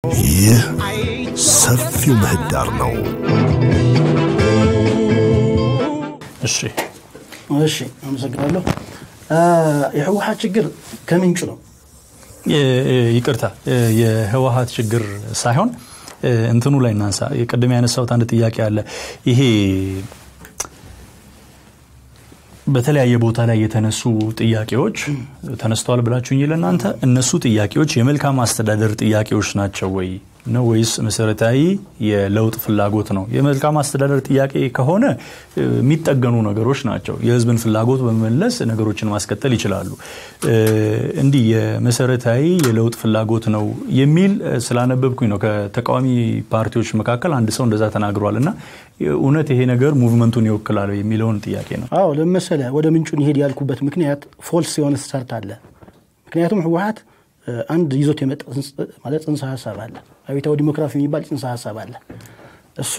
ይህ ሰፊው ምህዳር ነው። እሺ እሺ አመሰግናለሁ። የህወሓት ችግር ከምንጩ ነው። ይቅርታ የህወሓት ችግር ሳይሆን እንትኑ ላይ እናንሳ። ቅድም ያነሳሁት አንድ ጥያቄ አለ። ይሄ በተለያየ ቦታ ላይ የተነሱ ጥያቄዎች ተነስተዋል ብላችሁኝ ለእናንተ እነሱ ጥያቄዎች የመልካም አስተዳደር ጥያቄዎች ናቸው ወይ ነው ወይስ መሰረታዊ የለውጥ ፍላጎት ነው? የመልካም አስተዳደር ጥያቄ ከሆነ የሚጠገኑ ነገሮች ናቸው። የህዝብን ፍላጎት በመመለስ ነገሮችን ማስቀጠል ይችላሉ። እንዲህ የመሰረታዊ የለውጥ ፍላጎት ነው የሚል ስላነበብኩኝ ነው። ከተቃዋሚ ፓርቲዎች መካከል አንድ ሰው እንደዛ ተናግሯል እና እውነት ይሄ ነገር ሙቭመንቱን ይወክላል የሚለውን ጥያቄ ነው። አዎ ለመሰለ ወደ ምንጩ እንሄድ ያልኩበት ምክንያት ፎልስ የሆነ ስታርት አለ። ምክንያቱም ህወሓት አንድ ይዞት የመጣ ማለት ጽንሰ ሀሳብ አለ። አብዮታዊ ዲሞክራሲ የሚባል ጽንሰ ሀሳብ አለ። እሱ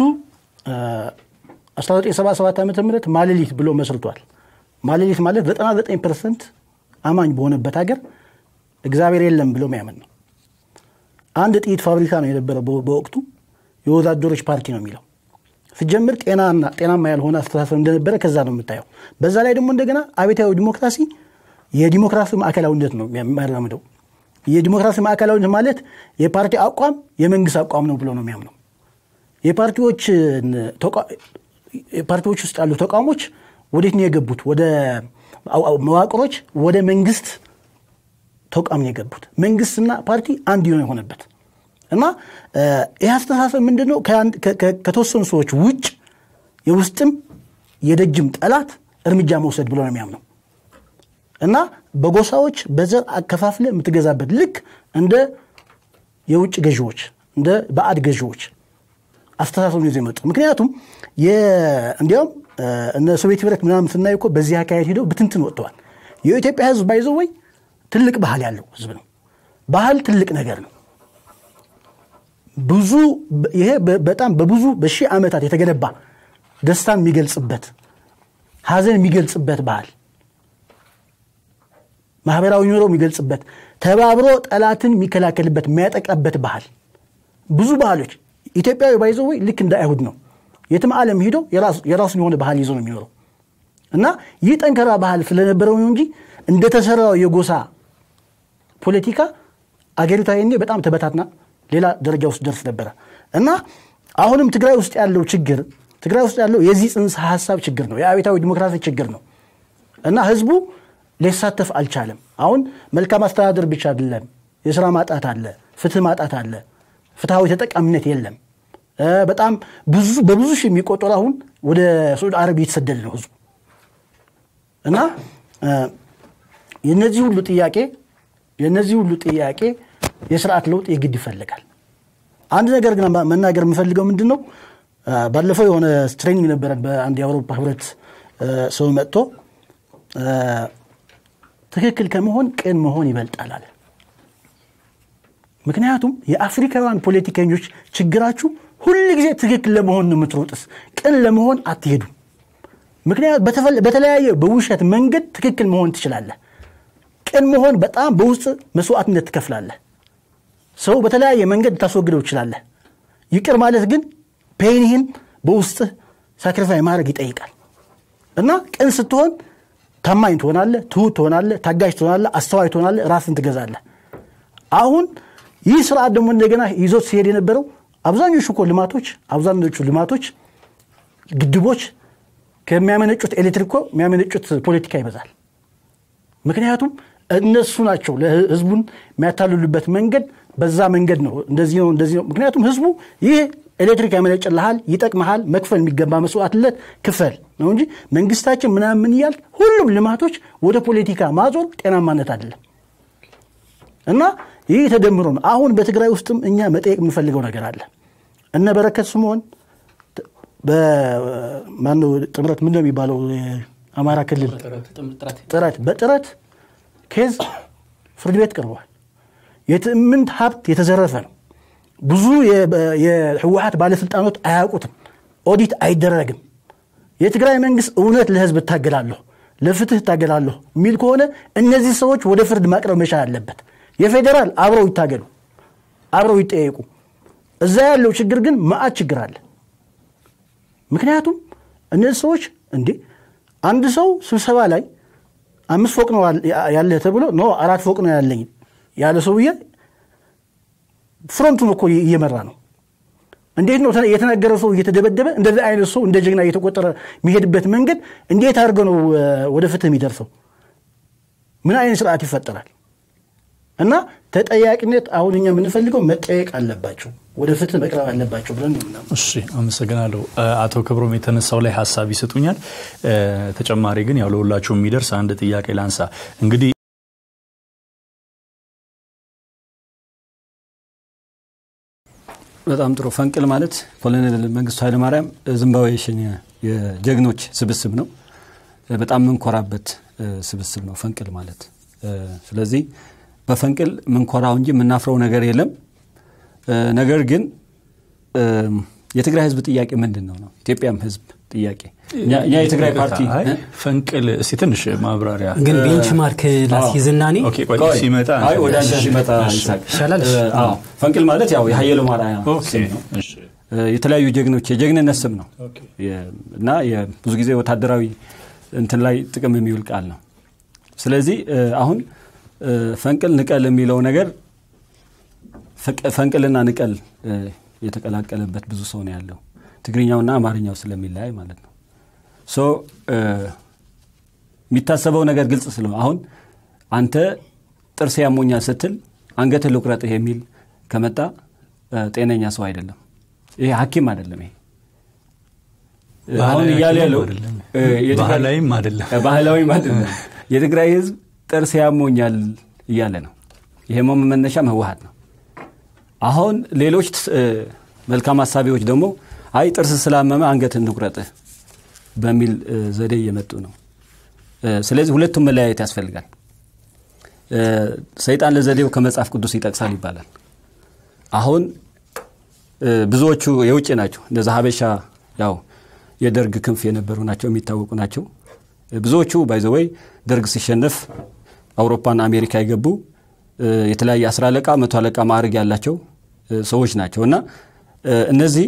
1977 ዓ ም ማሌሊት ብሎ መስርቷል። ማሌሊት ማለት 99 ፐርሰንት አማኝ በሆነበት ሀገር እግዚአብሔር የለም ብሎ የሚያምን ነው። አንድ ጥይት ፋብሪካ ነው የነበረ በወቅቱ የወዛደሮች ፓርቲ ነው የሚለው ሲጀምር ጤናና ጤናማ ያልሆነ አስተሳሰብ እንደነበረ ከዛ ነው የምታየው። በዛ ላይ ደግሞ እንደገና አብዮታዊ ዲሞክራሲ የዲሞክራሲ ማዕከላዊነት ነው የሚያራምደው። የዲሞክራሲ ማዕከላዊነት ማለት የፓርቲ አቋም የመንግስት አቋም ነው ብሎ ነው የሚያምነው። የፓርቲዎች ውስጥ ያሉ ተቋሞች ወዴት ነው የገቡት? ወደ መዋቅሮች ወደ መንግስት ተቋም ነው የገቡት። መንግስትና ፓርቲ አንድ የሆነበት እና ይህ አስተሳሰብ ምንድን ነው? ከተወሰኑ ሰዎች ውጭ የውስጥም የደጅም ጠላት እርምጃ መውሰድ ብሎ ነው የሚያምነው እና በጎሳዎች በዘር አከፋፍለ የምትገዛበት ልክ እንደ የውጭ ገዢዎች እንደ ባዕድ ገዢዎች አስተሳሰብ ይዞ የመጡ ምክንያቱም እንዲያውም እነ ሶቪየት ህብረት ምናምን ስናይ እኮ በዚህ አካሄድ ሄደው ብትንትን ወጥተዋል። የኢትዮጵያ ህዝብ ባይዘው ወይ ትልቅ ባህል ያለው ህዝብ ነው። ባህል ትልቅ ነገር ነው። ብዙ ይሄ በጣም በብዙ በሺህ ዓመታት የተገነባ ደስታን የሚገልጽበት ሀዘን የሚገልጽበት ባህል ማህበራዊ ኑሮ የሚገልጽበት ተባብሮ ጠላትን የሚከላከልበት የሚያጠቃበት ባህል ብዙ ባህሎች ኢትዮጵያዊ ባይዘ ወይ ልክ እንደ አይሁድ ነው። የትም ዓለም ሂዶ የራሱን የሆነ ባህል ይዞ ነው የሚኖረው እና ይህ ጠንከራ ባህል ስለነበረው ነው እንጂ እንደተሰራው የጎሳ ፖለቲካ አገሪቷ ይኔ በጣም ተበታትና ሌላ ደረጃ ውስጥ ደርስ ነበረ እና አሁንም ትግራይ ውስጥ ያለው ችግር ትግራይ ውስጥ ያለው የዚህ ጽንሰ ሀሳብ ችግር ነው። የአብዮታዊ ዲሞክራሲ ችግር ነው እና ህዝቡ ሊሳተፍ አልቻለም። አሁን መልካም አስተዳደር ብቻ አይደለም፣ የስራ ማጣት አለ፣ ፍትህ ማጣት አለ፣ ፍትሐዊ ተጠቃሚነት የለም። በጣም ብዙ በብዙ ሺህ የሚቆጠሩ አሁን ወደ ሳዑዲ አረቢያ እየተሰደደ ነው ህዝቡ እና የነዚህ ሁሉ ጥያቄ የነዚህ ሁሉ ጥያቄ የስርዓት ለውጥ የግድ ይፈልጋል። አንድ ነገር ግን መናገር የምፈልገው ምንድን ነው፣ ባለፈው የሆነ ትሬኒንግ ነበረን በአንድ የአውሮፓ ህብረት ሰው መጥቶ ትክክል ከመሆን ቅን መሆን ይበልጣል አለ። ምክንያቱም የአፍሪካውያን ፖለቲከኞች ችግራችሁ ሁል ጊዜ ትክክል ለመሆን ነው የምትሮጥስ፣ ቅን ለመሆን አትሄዱ። ምክንያቱ በተለያየ በውሸት መንገድ ትክክል መሆን ትችላለህ። ቅን መሆን በጣም በውስጥ መስዋዕትነት ትከፍላለህ። ሰው በተለያየ መንገድ ልታስወግደው ትችላለህ። ይቅር ማለት ግን ፔንህን በውስጥህ ሳክሪፋይ ማድረግ ይጠይቃል እና ቅን ስትሆን ታማኝ ትሆናለህ፣ ትሁት ትሆናለህ፣ ታጋጅ ትሆናለህ፣ አስተዋይ ትሆናለህ፣ ራስን ትገዛለህ። አሁን ይህ ስርዓት ደግሞ እንደገና ይዞት ሲሄድ የነበረው አብዛኞቹ እኮ ልማቶች አብዛኞቹ ልማቶች ግድቦች ከሚያመነጩት ኤሌክትሪክ እኮ የሚያመነጩት ፖለቲካ ይበዛል። ምክንያቱም እነሱ ናቸው ለህዝቡን የሚያታልሉበት መንገድ በዛ መንገድ ነው። እንደዚህ ነው እንደዚህ ነው። ምክንያቱም ህዝቡ ይህ ኤሌክትሪክ ያመነጭልሃል፣ ይጠቅመሃል፣ መክፈል የሚገባ መስዋዕትነት ክፈል ነው እንጂ መንግስታችን ምናምን እያል ሁሉም ልማቶች ወደ ፖለቲካ ማዞር ጤናማነት አይደለም እና ይህ ተደምሮ ነው። አሁን በትግራይ ውስጥም እኛ መጠየቅ የምንፈልገው ነገር አለ። እነ በረከት ስምዖን በማነው ጥምረት ምን ነው የሚባለው አማራ ክልል ጥረት በጥረት ኬዝ ፍርድ ቤት ቀርበዋል። የትዕምንት ሀብት የተዘረፈ ነው። ብዙ የህወሀት ባለስልጣኖች አያውቁትም። ኦዲት አይደረግም። የትግራይ መንግስት እውነት ለህዝብ እታገላለሁ፣ ለፍትህ እታገላለሁ የሚል ከሆነ እነዚህ ሰዎች ወደ ፍርድ ማቅረብ መቻል አለበት። የፌዴራል አብረው ይታገሉ፣ አብረው ይጠየቁ። እዛ ያለው ችግር ግን መዓት ችግር አለ። ምክንያቱም እነዚህ ሰዎች እንዴ አንድ ሰው ስብሰባ ላይ አምስት ፎቅ ነው ያለ ተብሎ ኖ አራት ፎቅ ነው ያለኝ ያለ ሰውዬ ፍሮንቱን እኮ እየመራ ነው። እንዴት ነው የተናገረ ሰው እየተደበደበ እንደዚህ አይነት ሰው እንደ ጀግና እየተቆጠረ የሚሄድበት መንገድ እንዴት አድርገው ነው ወደ ፍትህ የሚደርሰው? ምን አይነት ስርዓት ይፈጠራል? እና ተጠያቂነት አሁን እኛ የምንፈልገው መጠየቅ አለባቸው፣ ወደ ፍትህ መቅረብ አለባቸው ብለን ነው ምናምን። እሺ አመሰግናለሁ። አቶ ክብሮም የተነሳው ላይ ሀሳብ ይሰጡኛል። ተጨማሪ ግን ያው ለሁላችሁ የሚደርስ አንድ ጥያቄ ላንሳ። እንግዲህ በጣም ጥሩ። ፈንቅል ማለት ኮሎኔል መንግስቱ ኃይለማርያም ዝምባብዌሽን የጀግኖች ስብስብ ነው። በጣም የምንኮራበት ስብስብ ነው ፈንቅል ማለት። ስለዚህ በፈንቅል ምንኮራው እንጂ የምናፍረው ነገር የለም። ነገር ግን የትግራይ ህዝብ ጥያቄ ምንድን ነው ነው ኢትዮጵያም ህዝብ ጥያቄ እኛ የትግራይ ፓርቲ ፈንቅል እስቲ ትንሽ ማብራሪያ ግን ቤንችማርክ ላስይዝና እኔ ኦኬ፣ ቆይ ሲመጣ አይ ወደ አንተ ሲመጣ ይሳቅ። ይሻላል። አዎ፣ ፈንቅል ማለት ያው የሀየሎ ማርያ ኦኬ፣ ስም ነው። እሺ፣ የተለያዩ ጀግኖች የጀግንነት ስም ነው ኦኬ። የ- እና የ- ብዙ ጊዜ ወታደራዊ እንትን ላይ ጥቅም የሚውል ቃል ነው። ስለዚህ አሁን ፈንቅል ንቀል የሚለው ነገር ፈቅ- ፈንቅልና ንቀል የተቀላቀለበት ብዙ ሰው ነው ያለው ትግርኛውና አማርኛው ስለሚለያይ ማለት ነው። ሶ የሚታሰበው ነገር ግልጽ ስለሆነ አሁን አንተ ጥርስ ያሞኛል ስትል አንገትህ ልቁረጥህ የሚል ከመጣ ጤነኛ ሰው አይደለም። ይሄ ሐኪም አይደለም። ይሄ አሁን እያለ ያለው አይደለም። እ፣ የትግራይ- ባህላዊም አይደለም። እ፣ ባህላዊም አይደለም። የትግራይ ህዝብ ጥርስ ያሞኛል እያለ ነው። የህመሙ መነሻም ህወሀት ነው። አሁን ሌሎች እ፣ መልካም ሀሳቢዎች ደግሞ አይ ጥርስ ስላመመ አንገት እንቁረጥህ በሚል እ፣ ዘዴ እየመጡ ነው። እ፣ ስለዚህ ሁለቱም መለያየት ያስፈልጋል። እ፣ ሰይጣን ለዘዴው ከመጽሐፍ ቅዱስ ይጠቅሳል ይባላል። አሁን እ፣ ብዙዎቹ የውጭ ናቸው። እንደዛ ሀበሻ ያው የደርግ ክንፍ የነበሩ ናቸው፣ የሚታወቁ ናቸው። እ፣ ብዙዎቹ ባይዘወይ ደርግ ሲሸነፍ አውሮፓና አሜሪካ የገቡ እ፣ የተለያየ አስር አለቃ መቶ አለቃ ማዕረግ ያላቸው እ፣ ሰዎች ናቸው እና እ፣ እነዚህ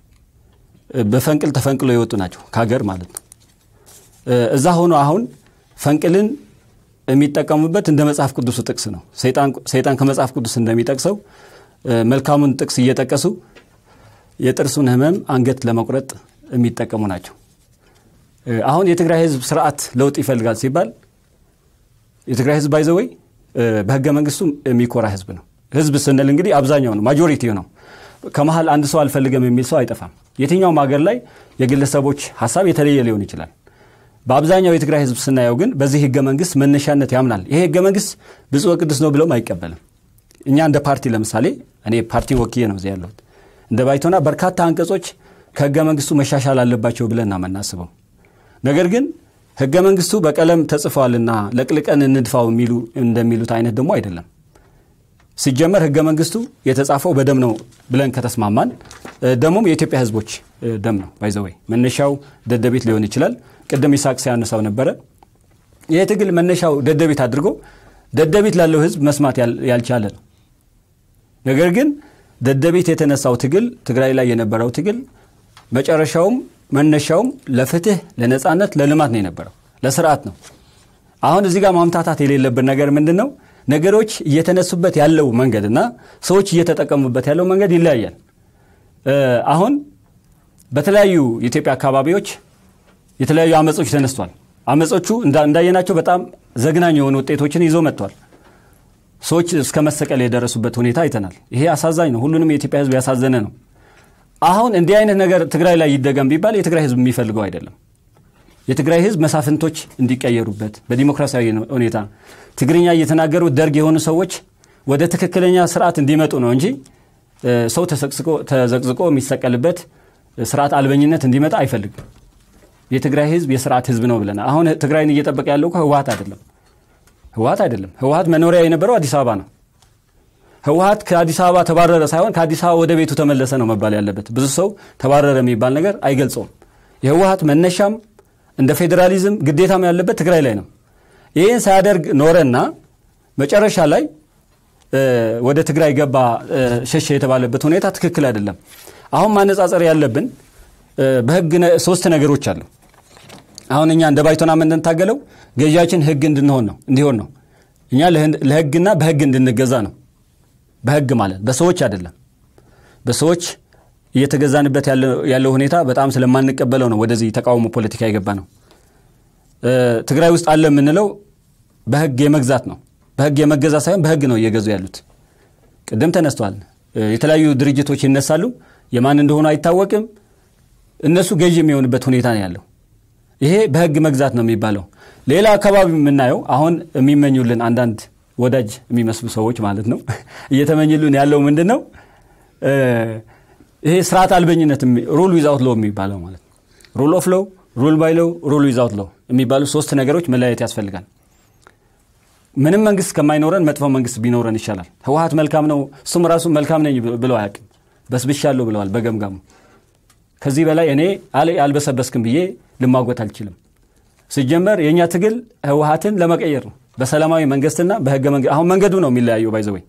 እ፣ በፈንቅል ተፈንቅለው የወጡ ናቸው ከሀገር ማለት ነው። እ፣ እዛ ሆኖ አሁን ፈንቅልን የሚጠቀሙበት እንደ መጽሐፍ ቅዱሱ ጥቅስ ነው። ሰይጣን ሰይጣን ከመጽሐፍ ቅዱስ እንደሚጠቅሰው እ፣ መልካሙን ጥቅስ እየጠቀሱ የጥርሱን ህመም አንገት ለመቁረጥ የሚጠቀሙ ናቸው። እ፣ አሁን የትግራይ ህዝብ ስርዓት ለውጥ ይፈልጋል ሲባል የትግራይ ህዝብ ባይዘወይ በህገ መንግስቱ የሚኮራ ህዝብ ነው። ህዝብ ስንል እንግዲህ አብዛኛው ነው፣ ማጆሪቲ ነው። ከመሀል አንድ ሰው አልፈልገም የሚል ሰው አይጠፋም። የትኛውም ሀገር ላይ የግለሰቦች ሀሳብ የተለየ ሊሆን ይችላል። በአብዛኛው የትግራይ ህዝብ ስናየው ግን በዚህ ህገ መንግስት መነሻነት ያምናል። ይሄ ህገ መንግስት ብፁዕ ቅዱስ ነው ብለውም አይቀበልም። እኛ እንደ ፓርቲ ለምሳሌ እኔ ፓርቲ ወክዬ ነው እዚህ ያለሁት። እንደ ባይቶና በርካታ አንቀጾች ከህገ መንግስቱ መሻሻል አለባቸው ብለን ነው የምናስበው። ነገር ግን ህገ መንግስቱ በቀለም ተጽፏልና ለቅልቀን እንድፋው የሚሉ እንደሚሉት አይነት ደግሞ አይደለም። ሲጀመር ህገ መንግስቱ የተጻፈው በደም ነው ብለን ከተስማማን ደሞም የኢትዮጵያ ህዝቦች ደም ነው ባይዘወይ መነሻው ደደቤት ሊሆን ይችላል። ቅድም ይስሐቅ ሲያነሳው ነበረ። ይህ ትግል መነሻው ደደቤት አድርጎ ደደቤት ላለው ህዝብ መስማት ያልቻለ ነው። ነገር ግን ደደቤት የተነሳው ትግል ትግራይ ላይ የነበረው ትግል መጨረሻውም መነሻውም ለፍትህ፣ ለነፃነት፣ ለልማት ነው የነበረው ለስርዓት ነው። አሁን እዚህ ጋር ማምታታት የሌለብን ነገር ምንድን ነው? ነገሮች እየተነሱበት ያለው መንገድ እና ሰዎች እየተጠቀሙበት ያለው መንገድ ይለያያል። አሁን በተለያዩ የኢትዮጵያ አካባቢዎች የተለያዩ አመጾች ተነስቷል። አመጾቹ እንዳየናቸው በጣም ዘግናኝ የሆኑ ውጤቶችን ይዞ መጥቷል። ሰዎች እስከ መሰቀል የደረሱበት ሁኔታ አይተናል። ይሄ አሳዛኝ ነው። ሁሉንም የኢትዮጵያ ህዝብ ያሳዘነ ነው። አሁን እንዲህ አይነት ነገር ትግራይ ላይ ይደገም ቢባል የትግራይ ህዝብ የሚፈልገው አይደለም። የትግራይ ህዝብ መሳፍንቶች እንዲቀየሩበት በዲሞክራሲያዊ ሁኔታ ትግርኛ እየተናገሩ ደርግ የሆኑ ሰዎች ወደ ትክክለኛ ስርዓት እንዲመጡ ነው እንጂ ሰው ተዘቅዝቆ የሚሰቀልበት ስርዓት አልበኝነት እንዲመጣ አይፈልግም። የትግራይ ህዝብ የስርዓት ህዝብ ነው ብለናል። አሁን ትግራይን እየጠበቀ ያለው ህወሀት አይደለም ህወሀት አይደለም። ህወሀት መኖሪያ የነበረው አዲስ አበባ ነው። ህወሀት ከአዲስ አበባ ተባረረ ሳይሆን ከአዲስ አበባ ወደ ቤቱ ተመለሰ ነው መባል ያለበት። ብዙ ሰው ተባረረ የሚባል ነገር አይገልጸውም። የህወሀት መነሻም እንደ ፌዴራሊዝም ግዴታም ያለበት ትግራይ ላይ ነው። ይህን ሳያደርግ ኖረና መጨረሻ ላይ ወደ ትግራይ ገባ ሸሸ የተባለበት ሁኔታ ትክክል አይደለም። አሁን ማነጻጸር ያለብን በህግ ሶስት ነገሮች አሉ። አሁን እኛ እንደ ባይቶና የምንታገለው ገዢያችን ህግ እንድንሆን ነው እንዲሆን ነው። እኛ ለህግና በህግ እንድንገዛ ነው። በህግ ማለት በሰዎች አይደለም። በሰዎች እየተገዛንበት ያለው ሁኔታ በጣም ስለማንቀበለው ነው ወደዚህ ተቃውሞ ፖለቲካ የገባ ነው። ትግራይ ውስጥ አለ የምንለው በህግ የመግዛት ነው። በህግ የመገዛ ሳይሆን በህግ ነው እየገዙ ያሉት። ቅድም ተነስተዋል። የተለያዩ ድርጅቶች ይነሳሉ። የማን እንደሆኑ አይታወቅም። እነሱ ገዢ የሚሆንበት ሁኔታ ነው ያለው። ይሄ በህግ መግዛት ነው የሚባለው። ሌላ አካባቢ የምናየው አሁን የሚመኙልን አንዳንድ ወዳጅ የሚመስሉ ሰዎች ማለት ነው እየተመኝሉን ያለው ምንድን ነው? ይሄ ስርዓት አልበኝነት ሩል ዊዛውት ሎ የሚባለው ማለት ነው። ሩል ኦፍ ሎ፣ ሩል ባይ ሎ፣ ሩል ዊዛውት ሎ የሚባሉ ሶስት ነገሮች መለያየት ያስፈልጋል። ምንም መንግስት ከማይኖረን መጥፎ መንግስት ቢኖረን ይሻላል። ህወሀት መልካም ነው፣ እሱም ራሱ መልካም ነኝ ብለው አያውቅም። በስብሻለሁ ብለዋል በገምጋሙ። ከዚህ በላይ እኔ አልበሰበስክም ብዬ ልማጎት አልችልም። ሲጀመር የእኛ ትግል ህወሀትን ለመቀየር ነው በሰላማዊ መንግስትና በህገ መንግስት። አሁን መንገዱ ነው የሚለያየው ባይዘወይ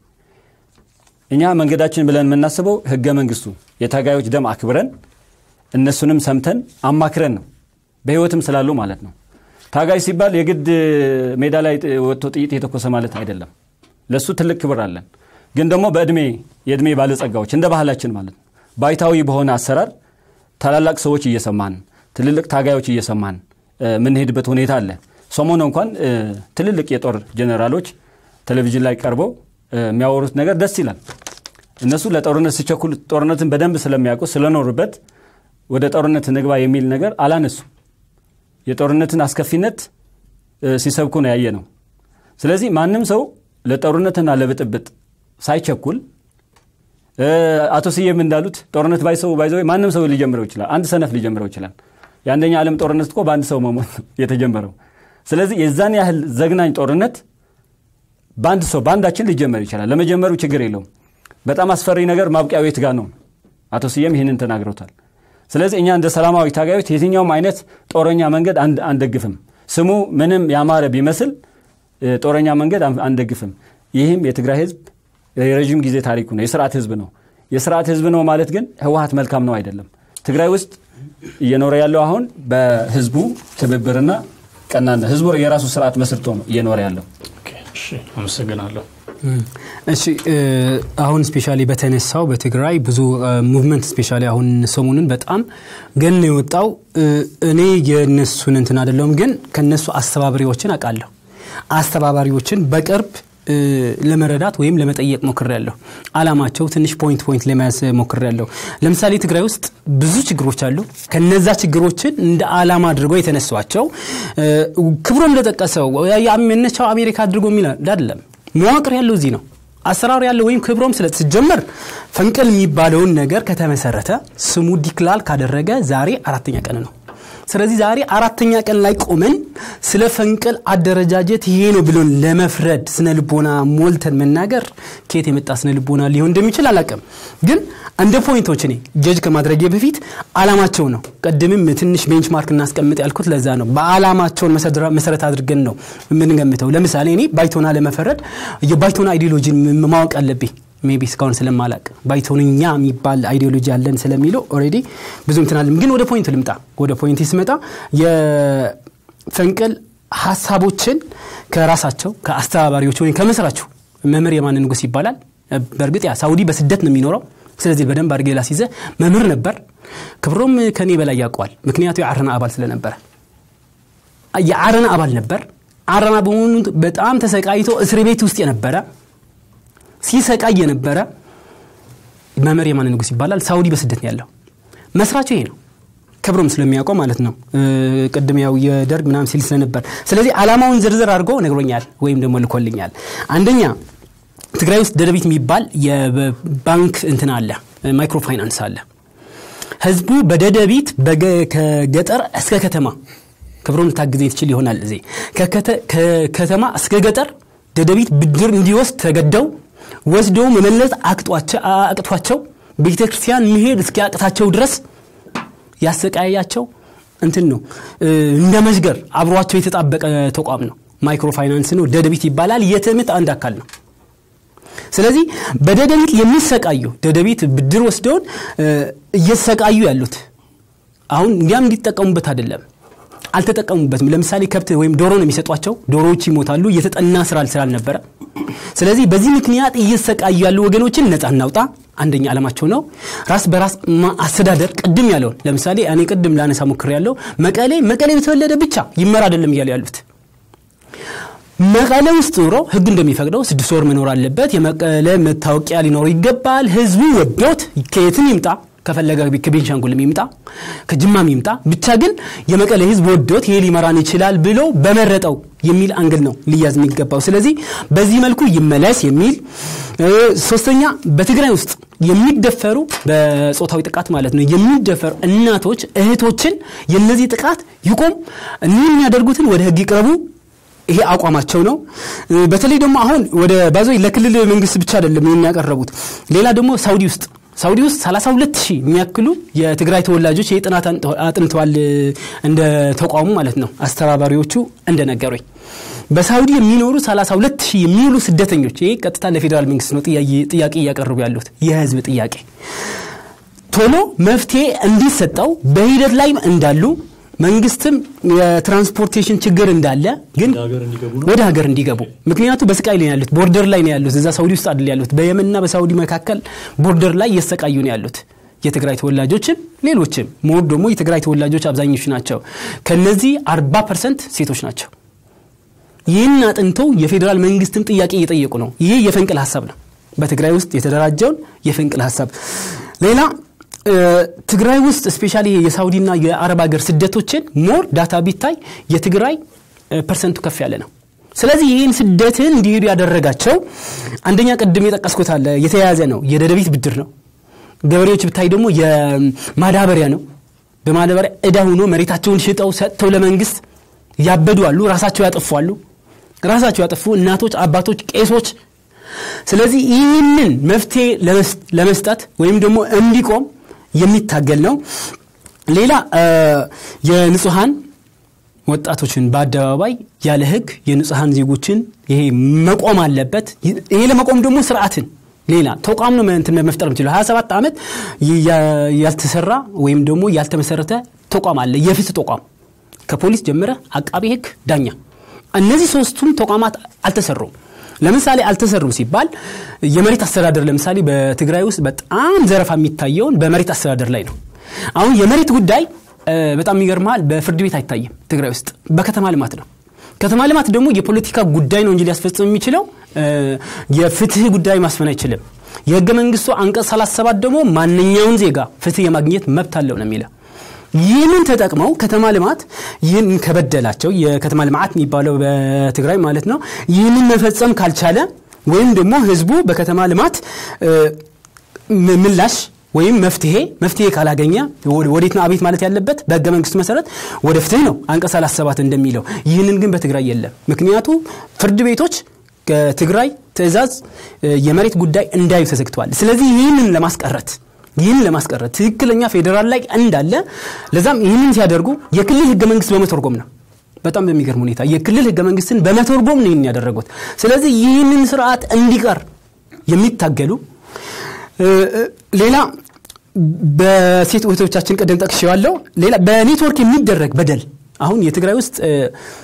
እኛ መንገዳችን ብለን የምናስበው ህገ መንግስቱ የታጋዮች ደም አክብረን እነሱንም ሰምተን አማክረን ነው በህይወትም ስላሉ ማለት ነው። ታጋይ ሲባል የግድ ሜዳ ላይ ወጥቶ ጥይት የተኮሰ ማለት አይደለም። ለእሱ ትልቅ ክብር አለን። ግን ደግሞ በእድሜ የእድሜ ባለጸጋዎች እንደ ባህላችን ማለት ነው ባይታዊ በሆነ አሰራር ታላላቅ ሰዎች እየሰማን ትልልቅ ታጋዮች እየሰማን የምንሄድበት ሁኔታ አለ። ሰሞኑ እንኳን ትልልቅ የጦር ጀኔራሎች ቴሌቪዥን ላይ ቀርበው የሚያወሩት ነገር ደስ ይላል። እነሱ ለጦርነት ሲቸኩል ጦርነትን በደንብ ስለሚያውቁ ስለኖሩበት ወደ ጦርነት ንግባ የሚል ነገር አላነሱ። የጦርነትን አስከፊነት ሲሰብኩ ነው ያየ ነው። ስለዚህ ማንም ሰው ለጦርነትና ለብጥብጥ ሳይቸኩል አቶ ስዬም እንዳሉት ጦርነት ባይሰው ባይዘው ማንም ሰው ሊጀምረው ይችላል። አንድ ሰነፍ ሊጀምረው ይችላል። የአንደኛ ዓለም ጦርነት እኮ በአንድ ሰው መሞት የተጀመረው። ስለዚህ የዛን ያህል ዘግናኝ ጦርነት በአንድ ሰው በአንዳችን ሊጀመር ይችላል። ለመጀመሩ ችግር የለውም። በጣም አስፈሪ ነገር ማብቂያው የት ጋር ነው? አቶ ስዬም ይህንን ተናግረውታል። ስለዚህ እኛ እንደ ሰላማዊ ታጋዮች የትኛውም አይነት ጦረኛ መንገድ አንደግፍም። ስሙ ምንም ያማረ ቢመስል ጦረኛ መንገድ አንደግፍም። ይህም የትግራይ ህዝብ የረዥም ጊዜ ታሪኩ ነው። የስርዓት ህዝብ ነው። የስርዓት ህዝብ ነው ማለት ግን ህወሀት መልካም ነው አይደለም። ትግራይ ውስጥ እየኖረ ያለው አሁን በህዝቡ ትብብርና ቀናነት ህዝቡ የራሱ ስርዓት መስርቶ ነው እየኖረ ያለው። አመሰግናለሁ። እሺ አሁን ስፔሻሊ በተነሳው በትግራይ ብዙ ሙቭመንት ስፔሻሊ አሁን ሰሞኑን በጣም ገን የወጣው እኔ የነሱን እንትን አይደለሁም፣ ግን ከነሱ አስተባባሪዎችን አውቃለሁ። አስተባባሪዎችን በቅርብ ለመረዳት ወይም ለመጠየቅ ሞክሬያለሁ። አላማቸው ትንሽ ፖይንት ፖይንት ለመያዝ ሞክሬያለሁ። ለምሳሌ ትግራይ ውስጥ ብዙ ችግሮች አሉ። ከነዛ ችግሮችን እንደ አላማ አድርገው የተነሷቸው ክብሮ እንደጠቀሰው መነሻው አሜሪካ አድርጎ የሚል አይደለም። መዋቅር ያለው እዚህ ነው። አሰራር ያለው ወይም ክብሮም ስለተጀመር ፈንቅል የሚባለውን ነገር ከተመሰረተ ስሙ ዲክላል ካደረገ ዛሬ አራተኛ ቀን ነው። ስለዚህ ዛሬ አራተኛ ቀን ላይ ቆመን ስለ ፈንቅል አደረጃጀት ይሄ ነው ብሎን ለመፍረድ ስነ ልቦና ሞልተን መናገር ከየት የመጣ ስነ ልቦና ሊሆን እንደሚችል አላቅም። ግን እንደ ፖይንቶች እኔ ጀጅ ከማድረጌ በፊት አላማቸው ነው። ቅድምም ትንሽ ቤንችማርክ እናስቀምጥ ያልኩት ለዛ ነው። በአላማቸውን መሰረት አድርገን ነው የምንገምተው። ለምሳሌ እኔ ባይቶና ለመፈረድ የባይቶና አይዲዮሎጂን ማወቅ አለብኝ። ሜቢ እስካሁን ስለማላቅ ባይቶንኛ የሚባል አይዲዮሎጂ አለን ስለሚለው ኦልሬዲ ብዙ እንትናለም። ግን ወደ ፖይንት ልምጣ። ወደ ፖይንት ስመጣ የፈንቅል ሀሳቦችን ከራሳቸው ከአስተባባሪዎች ወይም ከመስራቸው መምህር የማን ንጉስ ይባላል። በእርግጥ ያ ሳውዲ በስደት ነው የሚኖረው። ስለዚህ በደንብ አድርጌ ላስይዘ መምህር ነበር። ክብሮም ከኔ በላይ ያውቀዋል። ምክንያቱ የአረና አባል ስለነበረ የአረና አባል ነበር። አረና በመሆኑ በጣም ተሰቃይቶ እስር ቤት ውስጥ የነበረ ሲሰቃይ የነበረ መምህር የማነ ንጉስ ይባላል። ሳውዲ በስደት ነው ያለው። መስራቹ ይሄ ነው። ክብሮም ስለሚያውቀው ማለት ነው። ቅድም ያው የደርግ ምናምን ሲል ስለነበር፣ ስለዚህ አላማውን ዝርዝር አድርጎ ነግሮኛል ወይም ደግሞ ልኮልኛል። አንደኛ ትግራይ ውስጥ ደደቢት የሚባል የባንክ እንትን አለ፣ ማይክሮ ፋይናንስ አለ። ህዝቡ በደደቢት ከገጠር እስከ ከተማ ክብሮም ልታግዘኝ ትችል ይሆናል። እዚህ ከከተማ እስከ ገጠር ደደቢት ብድር እንዲወስድ ተገደው ወስደው መመለስ አቅቷቸው ቤተ ክርስቲያን መሄድ እስኪያቅታቸው ድረስ ያሰቃያቸው እንትን ነው። እንደ መዥገር አብሯቸው የተጣበቀ ተቋም ነው። ማይክሮ ፋይናንስ ነው። ደደቢት ይባላል። የትምህርት አንድ አካል ነው። ስለዚህ በደደቢት የሚሰቃዩ ደደቢት ብድር ወስደውን እ፣ እየተሰቃዩ ያሉት አሁን እንዲያም እንዲጠቀሙበት አይደለም አልተጠቀሙበትም ለምሳሌ ከብት ወይም ዶሮ ነው የሚሰጧቸው ዶሮዎች ይሞታሉ የተጠና ስራ ስላልነበረ ስለዚህ በዚህ ምክንያት እየተሰቃዩ ያሉ ወገኖችን ነፃ እናውጣ አንደኛ ዓላማቸው ነው ራስ በራስ ማ- አስተዳደር ቅድም ያለውን ለምሳሌ እኔ ቅድም ላነሳ ሞክር ያለው መቀሌ መቀሌ በተወለደ ብቻ ይመራ አይደለም እያሉ ያሉት መቀለ ውስጥ ኑሮ ህግ እንደሚፈቅደው ስድስት ወር መኖር አለበት የመቀለ መታወቂያ ሊኖር ይገባል ህዝቡ ወዶት ከየትም ይምጣ ከፈለገ ከቤንሻንጉልም ይምጣ ከጅማም ይምጣ ብቻ ግን የመቀለ ህዝብ ወዶት ይሄ ሊመራን ይችላል ብሎ በመረጠው የሚል አንግል ነው ሊያዝ የሚገባው ስለዚህ በዚህ መልኩ ይመለስ የሚል እ፣ ሶስተኛ በትግራይ ውስጥ የሚደፈሩ በጾታዊ ጥቃት ማለት ነው የሚደፈሩ እናቶች እህቶችን የነዚህ ጥቃት ይቆም እኒህ የሚያደርጉትን ወደ ህግ ይቅረቡ ይሄ አቋማቸው ነው እ፣ በተለይ ደግሞ አሁን ወደ ባዞ ለክልል መንግስት ብቻ አይደለም ይህን ያቀረቡት ሌላ ደግሞ ሳውዲ ውስጥ ሳውዲ ውስጥ 32 ሺህ የሚያክሉ የትግራይ ተወላጆች ይህ ጥናት አንጥ- አጥንተዋል እ፣ እንደ ተቋሙ ማለት ነው አስተባባሪዎቹ እንደነገሩኝ በሳውዲ የሚኖሩ 32 ሺህ የሚውሉ ስደተኞች ይህ ቀጥታ ለፌዴራል መንግስት ነው ጥያቄ- ጥያቄ እያቀረቡ ያሉት የህዝብ ጥያቄ ቶሎ መፍትሄ እንዲሰጠው በሂደት ላይ እንዳሉ መንግስትም የትራንስፖርቴሽን ችግር እንዳለ ግን ወደ ሀገር እንዲገቡ ምክንያቱ በስቃይ ላይ ነው ያሉት ቦርደር ላይ ነው ያሉት እዛ ሳውዲ ውስጥ አይደል ያሉት በየመንና በሳውዲ መካከል ቦርደር ላይ እየሰቃዩ ነው ያሉት የትግራይ ተወላጆችም ሌሎችም ሞር ደግሞ የትግራይ ተወላጆች አብዛኞቹ ናቸው ከነዚህ 40 ፐርሰንት ሴቶች ናቸው ይህን አጥንተው የፌዴራል መንግስትም ጥያቄ እየጠየቁ ነው ይህ የፈንቅል ሀሳብ ነው በትግራይ ውስጥ የተደራጀውን የፈንቅል ሀሳብ ሌላ እ፣ ትግራይ ውስጥ ስፔሻሊ የሳውዲና የአረብ ሀገር ስደቶችን ሞር ዳታ ቢታይ የትግራይ እ፣ ፐርሰንቱ ከፍ ያለ ነው ስለዚህ ይህን ስደትን እንዲሄዱ ያደረጋቸው አንደኛ ቅድም የጠቀስኩት አለ የተያያዘ ነው የደደቢት ብድር ነው ገበሬዎች ብታይ ደግሞ የማዳበሪያ ነው በማዳበሪያ እዳ ሆኖ መሬታቸውን ሽጠው ሰጥተው ለመንግስት ያበዱ አሉ ራሳቸው ያጠፉ አሉ ራሳቸው ያጠፉ እናቶች አባቶች ቄሶች ስለዚህ ይህንን መፍትሄ ለመስ- ለመስጠት ወይም ደግሞ እንዲቆም የሚታገል ነው ሌላ እ፣ የንጹሐን ወጣቶችን በአደባባይ ያለ ህግ የንጹሐን ዜጎችን ይሄ መቆም አለበት ይሄ ለመቆም ደግሞ ስርዓትን ሌላ ተቋም ነው እንትን መፍጠር የምችለው 27 ዓመት ያ- ያልተሰራ ወይም ደግሞ ያልተመሰረተ ተቋም አለ የፍትህ ተቋም ከፖሊስ ጀምረ አቃቢ ህግ ዳኛ እነዚህ ሶስቱም ተቋማት አልተሰሩም ለምሳሌ አልተሰሩም ሲባል የመሬት አስተዳደር ለምሳሌ በትግራይ ውስጥ በጣም ዘረፋ የሚታየውን በመሬት አስተዳደር ላይ ነው አሁን የመሬት ጉዳይ እ፣ በጣም ይገርመሃል በፍርድ ቤት አይታይም ትግራይ ውስጥ በከተማ ልማት ነው ከተማ ልማት ደግሞ የፖለቲካ ጉዳይ ነው እንጂ ሊያስፈጽም የሚችለው እ፣ የፍትህ ጉዳይ ማስፈን አይችልም የህገ መንግስቱ አንቀጽ 37 ደግሞ ማንኛውን ዜጋ ፍትህ የማግኘት መብት አለው ነው የሚለው ይህንን ተጠቅመው ከተማ ልማት ይህን ከበደላቸው የከተማ ልማት የሚባለው በትግራይ ማለት ነው ይህንን መፈጸም ካልቻለ ወይም ደግሞ ህዝቡ በከተማ ልማት እ፣ ም- ምላሽ ወይም መፍትሄ መፍትሄ ካላገኘ ወደ- ወዴት ነው አቤት ማለት ያለበት በህገ መንግስቱ መሰረት ወደ ፍትህ ነው አንቀጽ 37 እንደሚለው ይህንን ግን በትግራይ የለም ምክንያቱ ፍርድ ቤቶች ከትግራይ ትእዛዝ እ፣ የመሬት ጉዳይ እንዳዩ ተዘግተዋል ስለዚህ ይህንን ለማስቀረት ይህን ለማስቀረት ትክክለኛ ፌዴራል ላይ እንዳለ ለዛም ይህንን ሲያደርጉ የክልል ህገ መንግስት በመተርጎም ነው በጣም በሚገርም ሁኔታ የክልል ህገ መንግስትን በመተርጎም ነው ይህን ያደረጉት ስለዚህ ይህንን ስርዓት እንዲቀር የሚታገሉ እ፣ እ፣ ሌላ በሴት እህቶቻችን ቀደም ጠቅሼዋለሁ ሌላ በኔትወርክ የሚደረግ በደል አሁን የትግራይ ውስጥ እ፣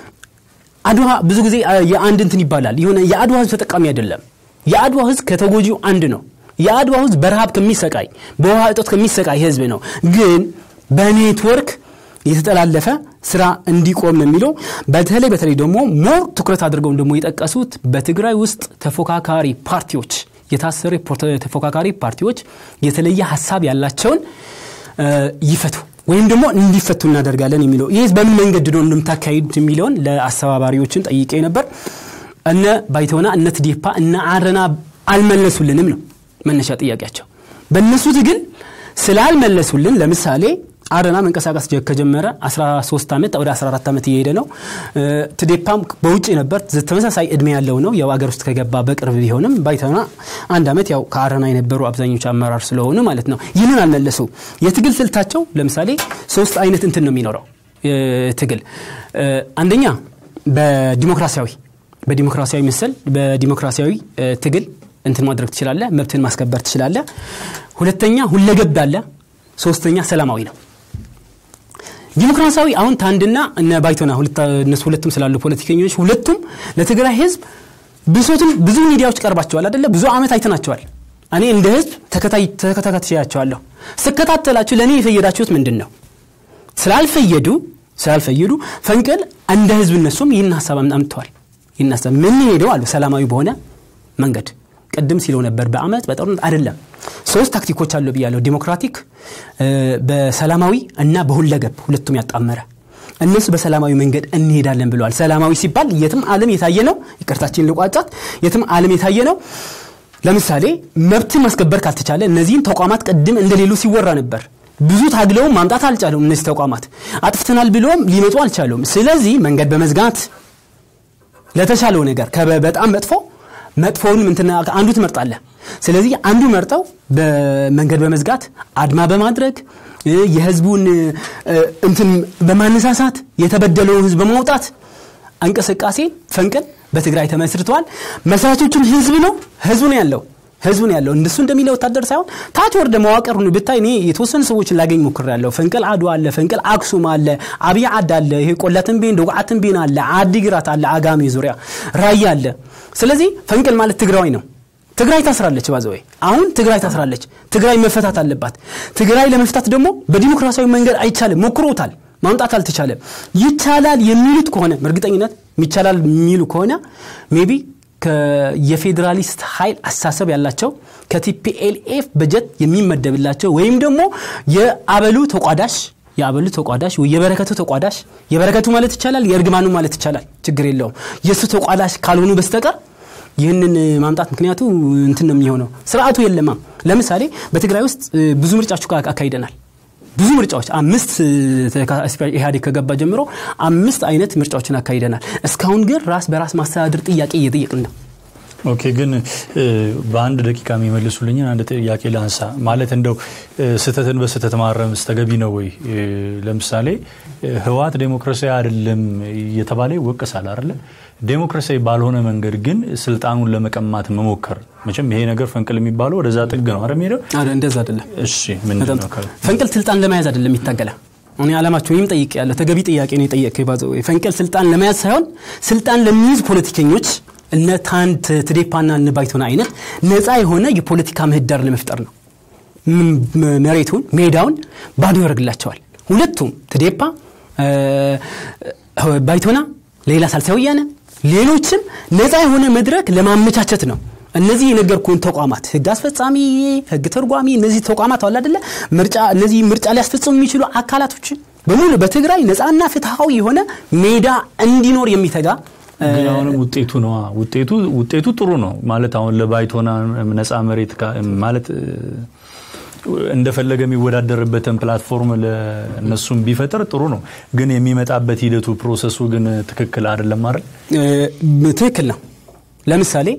አድዋ ብዙ ጊዜ አ፣ የአንድ እንትን ይባላል የሆነ የአድዋ ህዝብ ተጠቃሚ አይደለም የአድዋ ህዝብ ከተጎጂው አንድ ነው የአድዋ ህዝብ በረሃብ ከሚሰቃይ በውሃ እጦት ከሚሰቃይ ህዝብ ነው ግን በኔትወርክ የተጠላለፈ ስራ እንዲቆም ነው የሚለው በተለይ በተለይ ደግሞ ሞር ትኩረት አድርገው ደግሞ የጠቀሱት በትግራይ ውስጥ ተፎካካሪ ፓርቲዎች የታሰሩ የፖርተ- ተፎካካሪ ፓርቲዎች የተለየ ሀሳብ ያላቸውን እ፣ ይፈቱ ወይም ደግሞ እንዲፈቱ እናደርጋለን የሚለው ይህ በምን መንገድ ነው እንደምታካሂዱት የሚለውን ለአስተባባሪዎችን ጠይቄ ነበር እነ ባይተሆና እነ ትዴፓ እነ አረና አልመለሱልንም ነው መነሻ ጥያቄያቸው በእነሱ ትግል ስላልመለሱልን ለምሳሌ አረና መንቀሳቀስ ጀ- ከጀመረ 13 ዓመት ወደ 14 ዓመት እየሄደ ነው እ፣ ትዴፓም በውጭ ነበር ዘ- ተመሳሳይ እድሜ ያለው ነው ያው አገር ውስጥ ከገባ በቅርብ ቢሆንም ባይተና አንድ ዓመት ያው ከአረና የነበሩ አብዛኞቹ አመራር ስለሆኑ ማለት ነው ይህንን አልመለሱ የትግል ስልታቸው ለምሳሌ ሶስት አይነት እንትን ነው የሚኖረው እ፣ ትግል እ፣ አንደኛ በዲሞክራሲያዊ በዲሞክራሲያዊ ምስል በዲሞክራሲያዊ እ፣ ትግል እንትን ማድረግ ትችላለህ፣ መብትን ማስከበር ትችላለህ። ሁለተኛ ሁለገብ አለ። ሶስተኛ ሰላማዊ ነው። ዲሞክራሲያዊ አሁን ታንድና እነ ባይቶና እነሱ ሁለቱም ስላሉ ፖለቲከኞች ሁለቱም ለትግራይ ህዝብ ብሶትን ብዙ ሚዲያዎች ቀርባቸዋል አደለ? ብዙ አመት አይተናቸዋል። እኔ እንደ ህዝብ ተከታትያቸዋለሁ። ስከታተላችሁ ለእኔ የፈየዳችሁት ምንድን ነው? ስላልፈየዱ ስላልፈየዱ ፈንቅል እንደ ህዝብ እነሱም ይህን ሀሳብ አምጥተዋል። ይህን ሀሳብ ምን ሄደው አሉ ሰላማዊ በሆነ መንገድ ቅድም ሲለው ነበር በአመት በጦርነት አይደለም። ሶስት ታክቲኮች አሉ ብያለሁ። ዲሞክራቲክ፣ በሰላማዊ እና በሁለገብ ሁለቱም ያጣመረ እነሱ በሰላማዊ መንገድ እንሄዳለን ብለዋል። ሰላማዊ ሲባል የትም ዓለም የታየ ነው። ይቅርታችን ልቋጫት። የትም ዓለም የታየ ነው። ለምሳሌ መብትን ማስከበር ካልተቻለ እነዚህን ተቋማት ቅድም እንደሌሉ ሲወራ ነበር። ብዙ ታግለውም ማምጣት አልቻሉም። እነዚህ ተቋማት አጥፍተናል ብለውም ሊመጡ አልቻሉም። ስለዚህ መንገድ በመዝጋት ለተሻለው ነገር በጣም መጥፎ መጥፎውን ምንትና አንዱ ትመርጣለህ። ስለዚህ አንዱ መርጠው በመንገድ በመዝጋት አድማ በማድረግ የህዝቡን እንትን በማነሳሳት የተበደለውን ህዝብ በማውጣት እንቅስቃሴ ፈንቅል በትግራይ ተመስርተዋል። መስራቾቹም ህዝብ ነው ህዝቡ ነው ያለው ህዝቡ ነው ያለው። እንደሱ እንደሚለው ወታደር ሳይሆን ታች ወርደ መዋቅር ሁሉ ብታይ እኔ የተወሰኑ ሰዎችን ላገኝ ሞክር ያለው ፈንቅል አድዋ አለ፣ ፈንቅል አክሱም አለ፣ አብይ ዓድ አለ፣ ይሄ ቆላትንቤን ደጉዓትንቤን አለ፣ አዲግራት አለ፣ አጋሜ ዙሪያ ራያ አለ። ስለዚህ ፈንቅል ማለት ትግራዊ ነው። ትግራይ ታስራለች። ባዘወይ አሁን ትግራይ ታስራለች። ትግራይ መፈታት አለባት። ትግራይ ለመፍታት ደግሞ በዲሞክራሲያዊ መንገድ አይቻልም። ሞክሮታል፣ ማምጣት አልተቻለም። ይቻላል የሚሉት ከሆነ በእርግጠኝነት ይቻላል የሚሉ ከሆነ ሜቢ የፌዴራሊስት ኃይል አስተሳሰብ ያላቸው ከቲፒኤልኤፍ በጀት የሚመደብላቸው ወይም ደግሞ የአበሉ ተቋዳሽ የአበሉ ተቋዳሽ ወይ የበረከቱ ተቋዳሽ የበረከቱ ማለት ይቻላል የእርግማኑ ማለት ይቻላል ችግር የለውም የእሱ ተቋዳሽ ካልሆኑ በስተቀር ይህንን ማምጣት ምክንያቱ እንትን ነው የሚሆነው ስርዓቱ የለማ ለምሳሌ በትግራይ ውስጥ ብዙ ምርጫዎች አካሂደናል ብዙ ምርጫዎች አምስት ኢህአዴግ ከገባ ጀምሮ አምስት አይነት ምርጫዎችን አካሂደናል እስካሁን ግን ራስ በራስ ማስተዳደር ጥያቄ እየጠየቅን ነው ኦኬ ግን በአንድ ደቂቃ የሚመልሱልኝን አንድ ጥያቄ ላንሳ ማለት እንደው ስህተትን በስህተት ማረም ተገቢ ነው ወይ ለምሳሌ ህወሓት ዴሞክራሲያዊ አይደለም እየተባለ ይወቀሳል አይደለ ዴሞክራሲያዊ ባልሆነ መንገድ ግን ስልጣኑን ለመቀማት መሞከር መቼም ይሄ ነገር ፈንቅል የሚባለው ወደዛ ጥግ ነው አረ ሄደው እንደዛ አይደለም እሺ ምንድን ነው ፈንቅል ስልጣን ለመያዝ አይደለም ይታገላ እኔ አላማቸው ወይም ጠይቅ ያለ ተገቢ ጥያቄ ነው የጠየቅ ባዘ ፈንቅል ስልጣን ለመያዝ ሳይሆን ስልጣን ለሚይዝ ፖለቲከኞች እነ ታንት ትዴፓና እነ ባይቶና አይነት ነፃ የሆነ የፖለቲካ ምህዳር ለመፍጠር ነው መሬቱን ሜዳውን ባዶ ያደርግላቸዋል ሁለቱም ትዴፓ ባይቶና ሌላ ሳልሳይ ወያነ ሌሎችም ነፃ የሆነ መድረክ ለማመቻቸት ነው እነዚህ የነገርኩን ተቋማት ህግ አስፈጻሚ ህግ ተርጓሚ እነዚህ ተቋማት አለ አደለ ምርጫ እነዚህ ምርጫ ሊያስፈጽሙ የሚችሉ አካላቶችን በሙሉ በትግራይ ነፃና ፍትሐዊ የሆነ ሜዳ እንዲኖር የሚተጋ ግን አሁንም ውጤቱ ነው ውጤቱ ውጤቱ ጥሩ ነው ማለት አሁን ለባይቶና ነፃ መሬት ማለት እንደፈለገ የሚወዳደርበትን ፕላትፎርም ለእነሱም ቢፈጥር ጥሩ ነው ግን የሚመጣበት ሂደቱ ፕሮሰሱ ግን ትክክል አይደለም አይደል ትክክል ነው ለምሳሌ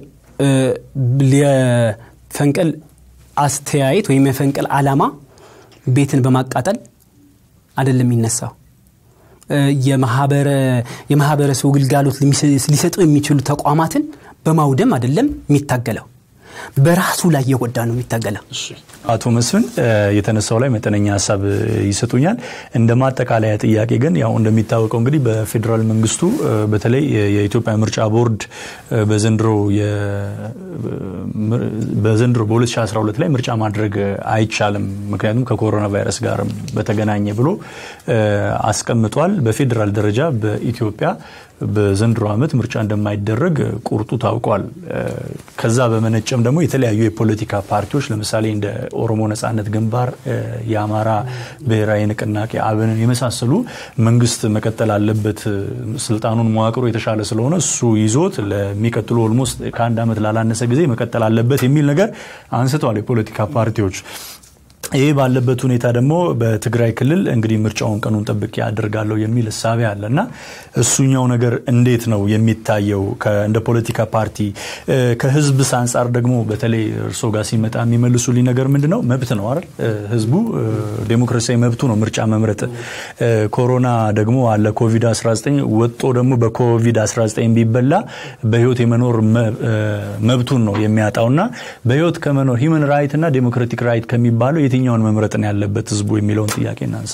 የፈንቅል አስተያየት ወይም የፈንቅል አላማ ቤትን በማቃጠል አይደለም የሚነሳው የማህበረሰቡ ግልጋሎት ሊሰጡ የሚችሉ ተቋማትን በማውደም አይደለም የሚታገለው በራሱ ላይ የጎዳ ነው የሚታገለው አቶ መስፍን የተነሳው ላይ መጠነኛ ሀሳብ ይሰጡኛል እንደ ማጠቃለያ ጥያቄ ግን ያው እንደሚታወቀው እንግዲህ በፌዴራል መንግስቱ በተለይ የኢትዮጵያ ምርጫ ቦርድ በዘንድሮ በዘንድሮ በ2012 ላይ ምርጫ ማድረግ አይቻልም ምክንያቱም ከኮሮና ቫይረስ ጋር በተገናኘ ብሎ አስቀምጧል በፌዴራል ደረጃ በኢትዮጵያ በዘንድሮ ዓመት ምርጫ እንደማይደረግ ቁርጡ ታውቋል ከዛ በመነጨም ደግሞ የተለያዩ የፖለቲካ ፓርቲዎች ለምሳሌ እንደ ኦሮሞ ነጻነት ግንባር የአማራ ብሔራዊ ንቅናቄ አብንን የመሳሰሉ መንግስት መቀጠል አለበት ስልጣኑን መዋቅሩ የተሻለ ስለሆነ እሱ ይዞት ለሚቀጥሉ ኦልሞስት ከአንድ ዓመት ላላነሰ ጊዜ መቀጠል አለበት የሚል ነገር አንስተዋል የፖለቲካ ፓርቲዎች ይህ ባለበት ሁኔታ ደግሞ በትግራይ ክልል እንግዲህ ምርጫውን ቀኑን ጠብቄ አድርጋለሁ የሚል እሳቤ አለ እና እሱኛው ነገር እንዴት ነው የሚታየው? እንደ ፖለቲካ ፓርቲ ከህዝብስ አንጻር ደግሞ በተለይ እርሶ ጋር ሲመጣ የሚመልሱልኝ ነገር ምንድን ነው? መብት ነው አይደል? ህዝቡ ዴሞክራሲያዊ መብቱ ነው ምርጫ መምረጥ። ኮሮና ደግሞ አለ ኮቪድ-19 ወጦ ደግሞ በኮቪድ-19 ቢበላ በህይወት የመኖር መብቱን ነው የሚያጣውና በህይወት ከመኖር ሂውመን ራይት እና ዴሞክራቲክ ራይት ከሚባለው የትኛውን መምረጥ ነው ያለበት ህዝቡ የሚለውን ጥያቄ እናንሳ።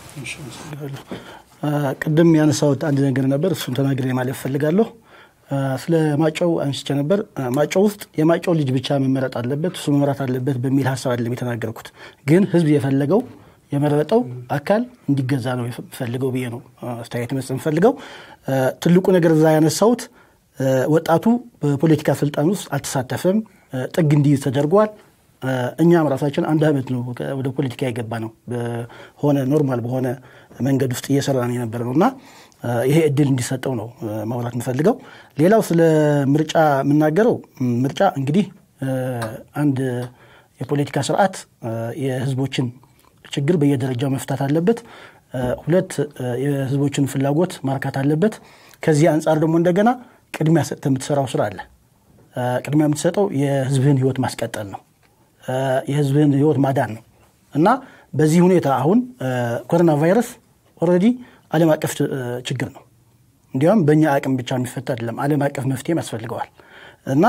ቅድም ያነሳሁት አንድ ነገር ነበር፣ እሱን ተናግሬ ማለት እፈልጋለሁ። ስለ ማጫው አንስቼ ነበር። ማጫው ውስጥ የማጫው ልጅ ብቻ መመረጥ አለበት፣ እሱ መምራት አለበት በሚል ሀሳብ አይደለም የተናገርኩት። ግን ህዝብ የፈለገው የመረጠው አካል እንዲገዛ ነው የፈልገው ብዬ ነው አስተያየት መስጠት የምፈልገው። ትልቁ ነገር እዛ ያነሳሁት ወጣቱ በፖለቲካ ስልጣን ውስጥ አልተሳተፈም፣ ጥግ እንዲይዝ ተደርጓል። እኛም ራሳችን አንድ ዓመት ነው ወደ ፖለቲካ የገባ ነው በሆነ ኖርማል በሆነ መንገድ ውስጥ እየሰራን የነበረ ነው እና ይሄ እድል እንዲሰጠው ነው ማውራት የምፈልገው። ሌላው ስለ ምርጫ የምናገረው ምርጫ እንግዲህ አንድ የፖለቲካ ስርዓት የህዝቦችን ችግር በየደረጃው መፍታት አለበት። ሁለት የህዝቦችን ፍላጎት ማርካት አለበት። ከዚህ አንጻር ደግሞ እንደገና ቅድሚያ ሰጥተህ የምትሰራው ስራ አለ። ቅድሚያ የምትሰጠው የህዝብህን ህይወት ማስቀጠል ነው። የህዝብህን ህይወት ማዳን ነው እና በዚህ ሁኔታ አሁን ኮሮና ቫይረስ ኦልሬዲ ዓለም አቀፍ ችግር ነው። እንዲያውም በእኛ አቅም ብቻ የሚፈታ አይደለም፣ ዓለም አቀፍ መፍትሄም ያስፈልገዋል እና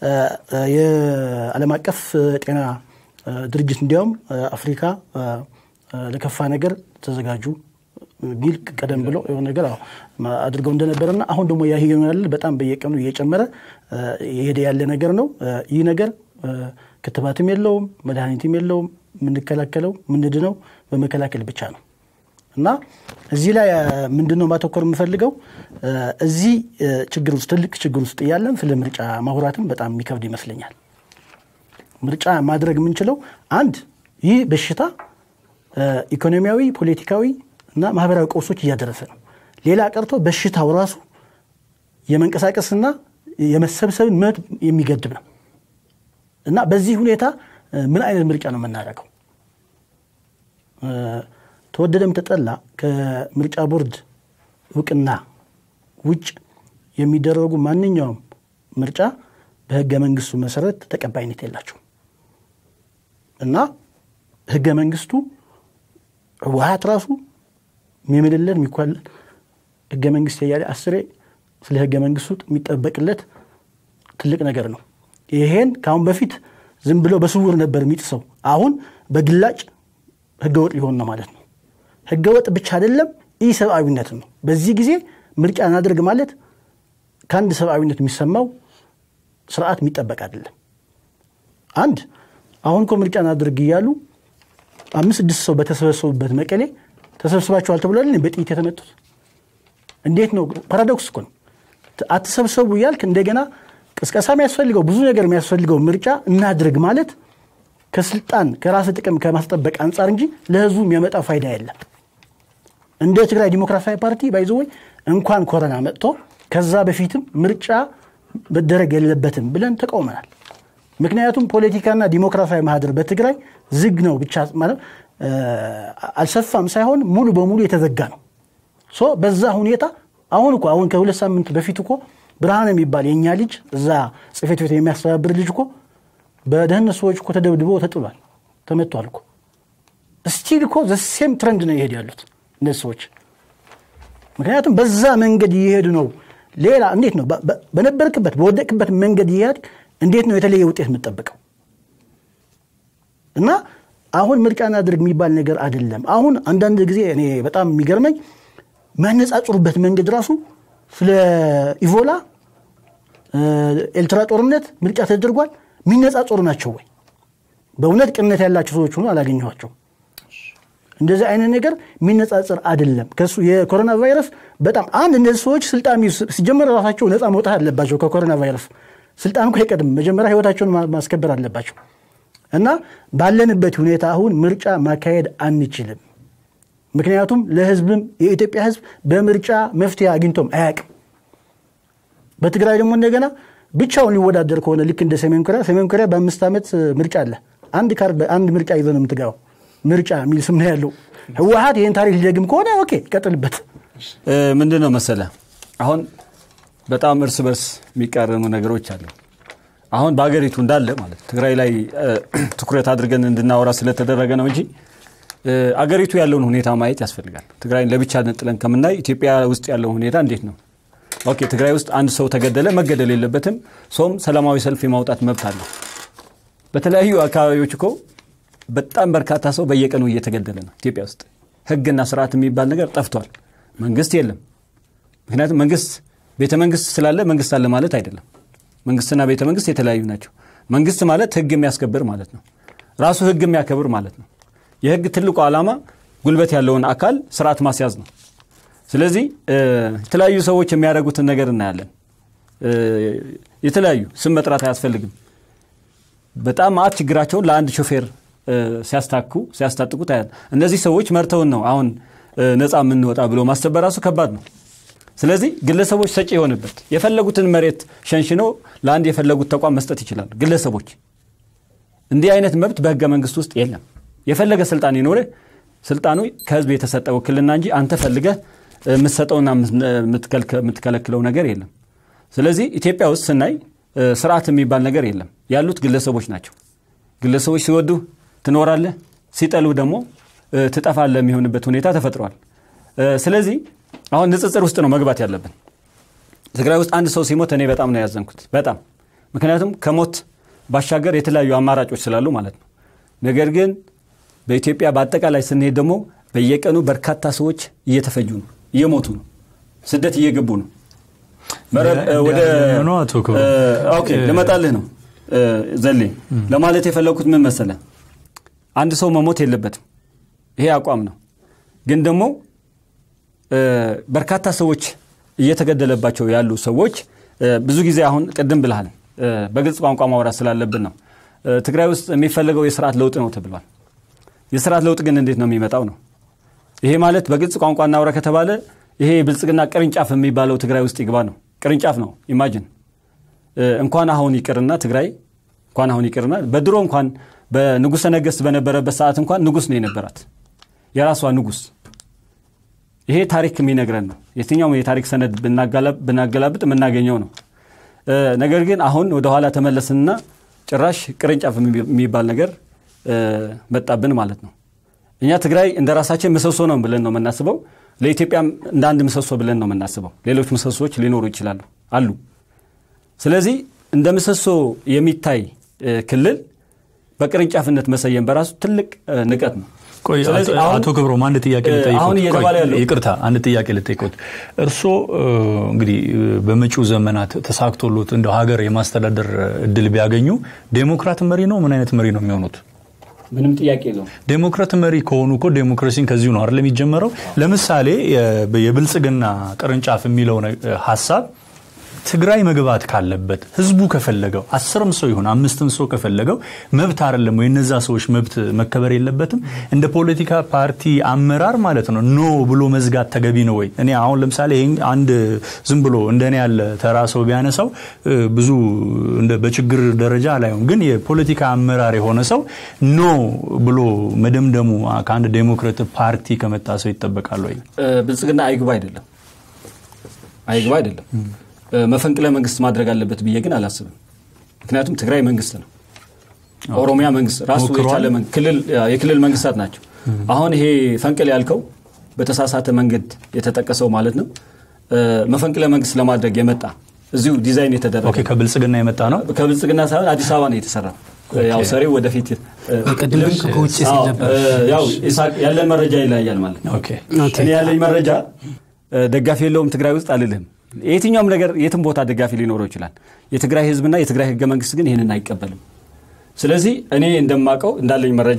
የዓለም አቀፍ ጤና ድርጅት እንዲያውም አፍሪካ ለከፋ ነገር ተዘጋጁ ሚል ቀደም ብሎ የሆነ ነገር አድርገው እንደነበረና አሁን ደግሞ ያ ያለ በጣም በየቀኑ እየጨመረ የሄደ ያለ ነገር ነው። ይህ ነገር ክትባትም የለውም፣ መድኃኒትም የለውም። የምንከላከለው የምንድነው በመከላከል ብቻ ነው እና እዚህ ላይ ምንድነው ማተኮር የምፈልገው እዚህ ችግር ውስጥ ትልቅ ችግር ውስጥ እያለን ስለ ምርጫ ማውራትም በጣም የሚከብድ ይመስለኛል። ምርጫ ማድረግ የምንችለው አንድ ይህ በሽታ ኢኮኖሚያዊ፣ ፖለቲካዊ እና ማህበራዊ ቀውሶች እያደረሰ ነው። ሌላ ቀርቶ በሽታው ራሱ የመንቀሳቀስና የመሰብሰብን መብት የሚገድብ ነው እና በዚህ ሁኔታ ምን አይነት ምርጫ ነው የምናደርገው? ተወደደም ተጠላ ከምርጫ ቦርድ እውቅና ውጭ የሚደረጉ ማንኛውም ምርጫ በህገ መንግስቱ መሰረት ተቀባይነት የላቸው እና ህገ መንግስቱ ህወሀት ራሱ የሚምልለት የሚኳለን ህገ መንግስት እያለ አስሬ ስለ ህገ መንግስቱ የሚጠበቅለት ትልቅ ነገር ነው። ይሄን ከአሁን በፊት ዝም ብሎ በስውር ነበር የሚጥሰው። አሁን በግላጭ ህገወጥ ሊሆን ነው ማለት ነው። ህገወጥ ብቻ አይደለም፣ ኢ ሰብአዊነት ነው። በዚህ ጊዜ ምርጫ እናድርግ ማለት ከአንድ ሰብአዊነት የሚሰማው ስርዓት የሚጠበቅ አይደለም። አንድ አሁን እኮ ምርጫ እናድርግ እያሉ አምስት ስድስት ሰው በተሰበሰቡበት መቀሌ ተሰብስባችኋል ተብሏል በጥይት የተመቱት እንዴት ነው? ፓራዶክስ እኮ ነው። አትሰብሰቡ እያልክ እንደገና ቅስቀሳ የሚያስፈልገው ብዙ ነገር የሚያስፈልገው ምርጫ እናድርግ ማለት ከስልጣን ከራስ ጥቅም ከማስጠበቅ አንጻር እንጂ ለህዝቡ የሚያመጣ ፋይዳ የለም። እንደ ትግራይ ዲሞክራሲያዊ ፓርቲ ባይዘወይ እንኳን ኮረና መጥቶ ከዛ በፊትም ምርጫ መደረግ የለበትም ብለን ተቃውመናል። ምክንያቱም ፖለቲካና ዲሞክራሲያዊ ማህደር በትግራይ ዝግ ነው ብቻ ማለት አልሰፋም ሳይሆን ሙሉ በሙሉ የተዘጋ ነው። ሶ በዛ ሁኔታ አሁን እኮ አሁን ከሁለት ሳምንት በፊት እኮ ብርሃን የሚባል የእኛ ልጅ እዛ ጽሕፈት ቤት የሚያስተባብር ልጅ እኮ በደህንነት ሰዎች እኮ ተደብድቦ ተጥሏል፣ ተመቷል እኮ ስቲል እኮ ዘሴም ትረንድ ነው ይሄድ ያሉት እነዚህ ሰዎች። ምክንያቱም በዛ መንገድ እየሄዱ ነው። ሌላ እንዴት ነው በነበርክበት በወደቅበት መንገድ እየሄድ እንዴት ነው የተለየ ውጤት የምጠብቀው? እና አሁን ምርጫ እናድርግ የሚባል ነገር አይደለም። አሁን አንዳንድ ጊዜ እኔ በጣም የሚገርመኝ የሚያነጻጽሩበት መንገድ ራሱ ስለ ኢቮላ ኤልትራ ጦርነት ምርጫ ተደርጓል የሚነጻጸሩ ናቸው ወይ? በእውነት ቅንነት ያላቸው ሰዎች ሆኖ አላገኘኋቸው። እንደዚህ አይነት ነገር የሚነጻጸር አይደለም። ከሱ የኮሮና ቫይረስ በጣም አንድ እነዚህ ሰዎች ስልጣን ሲጀመር ራሳቸው ነፃ መውጣት አለባቸው ከኮሮና ቫይረስ። ስልጣን እኮ አይቀድም፣ መጀመሪያ ህይወታቸውን ማስከበር አለባቸው። እና ባለንበት ሁኔታ አሁን ምርጫ ማካሄድ አንችልም። ምክንያቱም ለህዝብም የኢትዮጵያ ህዝብ በምርጫ መፍትሄ አግኝቶም አያውቅም። በትግራይ ደግሞ እንደገና ብቻውን ሊወዳደር ከሆነ ልክ እንደ ሰሜን ኮሪያ ሰሜን ኮሪያ በአምስት ዓመት ምርጫ አለ። አንድ ካርድ አንድ ምርጫ ይዘ ነው የምትገባው። ምርጫ የሚል ስም ነው ያለው። ህወሀት ይህን ታሪክ ሊደግም ከሆነ ኦኬ ይቀጥልበት። ምንድን ነው መሰለ አሁን በጣም እርስ በርስ የሚቃረኑ ነገሮች አሉ። አሁን በሀገሪቱ እንዳለ ማለት ትግራይ ላይ ትኩረት አድርገን እንድናወራ ስለተደረገ ነው እንጂ አገሪቱ ያለውን ሁኔታ ማየት ያስፈልጋል። ትግራይን ለብቻ ነጥለን ከምናይ ኢትዮጵያ ውስጥ ያለው ሁኔታ እንዴት ነው? ኦኬ ትግራይ ውስጥ አንድ ሰው ተገደለ፣ መገደል የለበትም። ሰውም ሰላማዊ ሰልፍ የማውጣት መብት አለው። በተለያዩ አካባቢዎች እኮ በጣም በርካታ ሰው በየቀኑ እየተገደለ ነው። ኢትዮጵያ ውስጥ ህግና ስርዓት የሚባል ነገር ጠፍቷል። መንግስት የለም። ምክንያቱም መንግስት ቤተ መንግስት ስላለ መንግስት አለ ማለት አይደለም። መንግስትና ቤተ መንግስት የተለያዩ ናቸው። መንግስት ማለት ህግ የሚያስከብር ማለት ነው። ራሱ ህግ የሚያከብር ማለት ነው። የህግ ትልቁ ዓላማ ጉልበት ያለውን አካል ስርዓት ማስያዝ ነው። ስለዚህ የተለያዩ ሰዎች የሚያደርጉትን ነገር እናያለን። የተለያዩ ስም መጥራት አያስፈልግም። በጣም ማአት ችግራቸውን ለአንድ ሾፌር ሲያስታኩ ሲያስታጥቁ ታያል። እነዚህ ሰዎች መርተውን ነው አሁን ነፃ የምንወጣ ብሎ ማሰብ በራሱ ከባድ ነው። ስለዚህ ግለሰቦች ሰጪ የሆንበት የፈለጉትን መሬት ሸንሽኖ ለአንድ የፈለጉት ተቋም መስጠት ይችላሉ። ግለሰቦች እንዲህ አይነት መብት በህገ መንግስት ውስጥ የለም። የፈለገ ስልጣን ይኖረ ስልጣኑ ከህዝብ የተሰጠ ውክልና እንጂ አንተ ፈልገህ የምትሰጠውና የምትከለክለው ነገር የለም። ስለዚህ ኢትዮጵያ ውስጥ ስናይ ስርዓት የሚባል ነገር የለም። ያሉት ግለሰቦች ናቸው። ግለሰቦች ሲወዱ ትኖራለህ፣ ሲጠሉ ደግሞ ትጠፋለህ የሚሆንበት ሁኔታ ተፈጥሯል። ስለዚህ አሁን ንጽጽር ውስጥ ነው መግባት ያለብን። ትግራይ ውስጥ አንድ ሰው ሲሞት እኔ በጣም ነው ያዘንኩት፣ በጣም ምክንያቱም ከሞት ባሻገር የተለያዩ አማራጮች ስላሉ ማለት ነው። ነገር ግን በኢትዮጵያ በአጠቃላይ ስንሄድ ደግሞ በየቀኑ በርካታ ሰዎች እየተፈጁ ነው፣ እየሞቱ ነው፣ ስደት እየገቡ ነው። ወደ ልመጣልህ ነው ዘሌ ለማለት የፈለግኩት ምን መሰለ፣ አንድ ሰው መሞት የለበትም። ይሄ አቋም ነው። ግን ደግሞ በርካታ ሰዎች እየተገደለባቸው ያሉ ሰዎች ብዙ ጊዜ አሁን ቅድም ብልሃል በግልጽ ቋንቋ ማውራት ስላለብን ነው። ትግራይ ውስጥ የሚፈለገው የስርዓት ለውጥ ነው ተብሏል። የስርዓት ለውጥ ግን እንዴት ነው የሚመጣው ነው? ይሄ ማለት በግልጽ ቋንቋ እናውራ ከተባለ ይሄ ብልጽግና ቅርንጫፍ የሚባለው ትግራይ ውስጥ ይግባ ነው። ቅርንጫፍ ነው። ኢማጅን እንኳን አሁን ይቅርና ትግራይ እንኳን አሁን ይቅርና በድሮ እንኳን በንጉሠ ነገሥት በነበረበት ሰዓት እንኳን ንጉሥ ነው የነበራት የራሷ ንጉሥ። ይሄ ታሪክ የሚነግረን ነው። የትኛውም የታሪክ ሰነድ ብናገላብጥ የምናገኘው ነው። ነገር ግን አሁን ወደኋላ ተመለስንና ጭራሽ ቅርንጫፍ የሚባል ነገር መጣብን ማለት ነው። እኛ ትግራይ እንደ ራሳችን ምሰሶ ነው ብለን ነው የምናስበው። ለኢትዮጵያም እንደ አንድ ምሰሶ ብለን ነው የምናስበው። ሌሎች ምሰሶዎች ሊኖሩ ይችላሉ አሉ። ስለዚህ እንደ ምሰሶ የሚታይ ክልል በቅርንጫፍነት መሰየም በራሱ ትልቅ ንቀት ነው። ቆይ አቶ ክብሮም አንድ ጥያቄ አሁን እየተባለ ያለው ይቅርታ፣ አንድ ጥያቄ ልጠይቆት። እርስዎ እንግዲህ በመጪው ዘመናት ተሳክቶሎት እንደ ሀገር የማስተዳደር እድል ቢያገኙ ዴሞክራት መሪ ነው ምን አይነት መሪ ነው የሚሆኑት? ምንም ጥያቄ የለውም። ዴሞክራት መሪ ከሆኑ እኮ ዴሞክራሲን ከዚሁ ነው አይደል የሚጀመረው? ለምሳሌ የብልጽግና ቅርንጫፍ የሚለው ሀሳብ ትግራይ መግባት ካለበት ህዝቡ ከፈለገው አስርም ሰው ይሁን አምስትም ሰው ከፈለገው መብት አይደለም ወይ? እነዛ ሰዎች መብት መከበር የለበትም? እንደ ፖለቲካ ፓርቲ አመራር ማለት ነው ኖ ብሎ መዝጋት ተገቢ ነው ወይ? እኔ አሁን ለምሳሌ ይሄን አንድ ዝም ብሎ እንደኔ ያለ ተራ ሰው ቢያነሳው ብዙ በችግር ደረጃ አላየውም። ግን የፖለቲካ አመራር የሆነ ሰው ኖ ብሎ መደምደሙ ከአንድ ዴሞክራት ፓርቲ ከመጣ ሰው ይጠበቃል ወይ? ብልጽግና አይግባ አይደለም አይግባ አይደለም መፈንቅለ መንግስት ማድረግ አለበት ብዬ ግን አላስብም። ምክንያቱም ትግራይ መንግስት ነው፣ ኦሮሚያ መንግስት ራሱ የቻለ የክልል መንግስታት ናቸው። አሁን ይሄ ፈንቅል ያልከው በተሳሳተ መንገድ የተጠቀሰው ማለት ነው መፈንቅለ መንግስት ለማድረግ የመጣ እዚሁ ዲዛይን የተደረገ ከብልጽግና የመጣ ነው። ከብልጽግና ሳይሆን አዲስ አበባ ነው የተሰራው። ያው ሰሪው ወደፊት ቅድም ከውጭ ሲል ነበር። ያው ያለን መረጃ ይለያያል ማለት ነው። እኔ ያለኝ መረጃ ደጋፊ የለውም ትግራይ ውስጥ አልልህም። የትኛውም ነገር የትም ቦታ ደጋፊ ሊኖረው ይችላል። የትግራይ ህዝብና የትግራይ ህገ መንግስት ግን ይህንን አይቀበልም። ስለዚህ እኔ እንደማውቀው እንዳለኝ መረጃ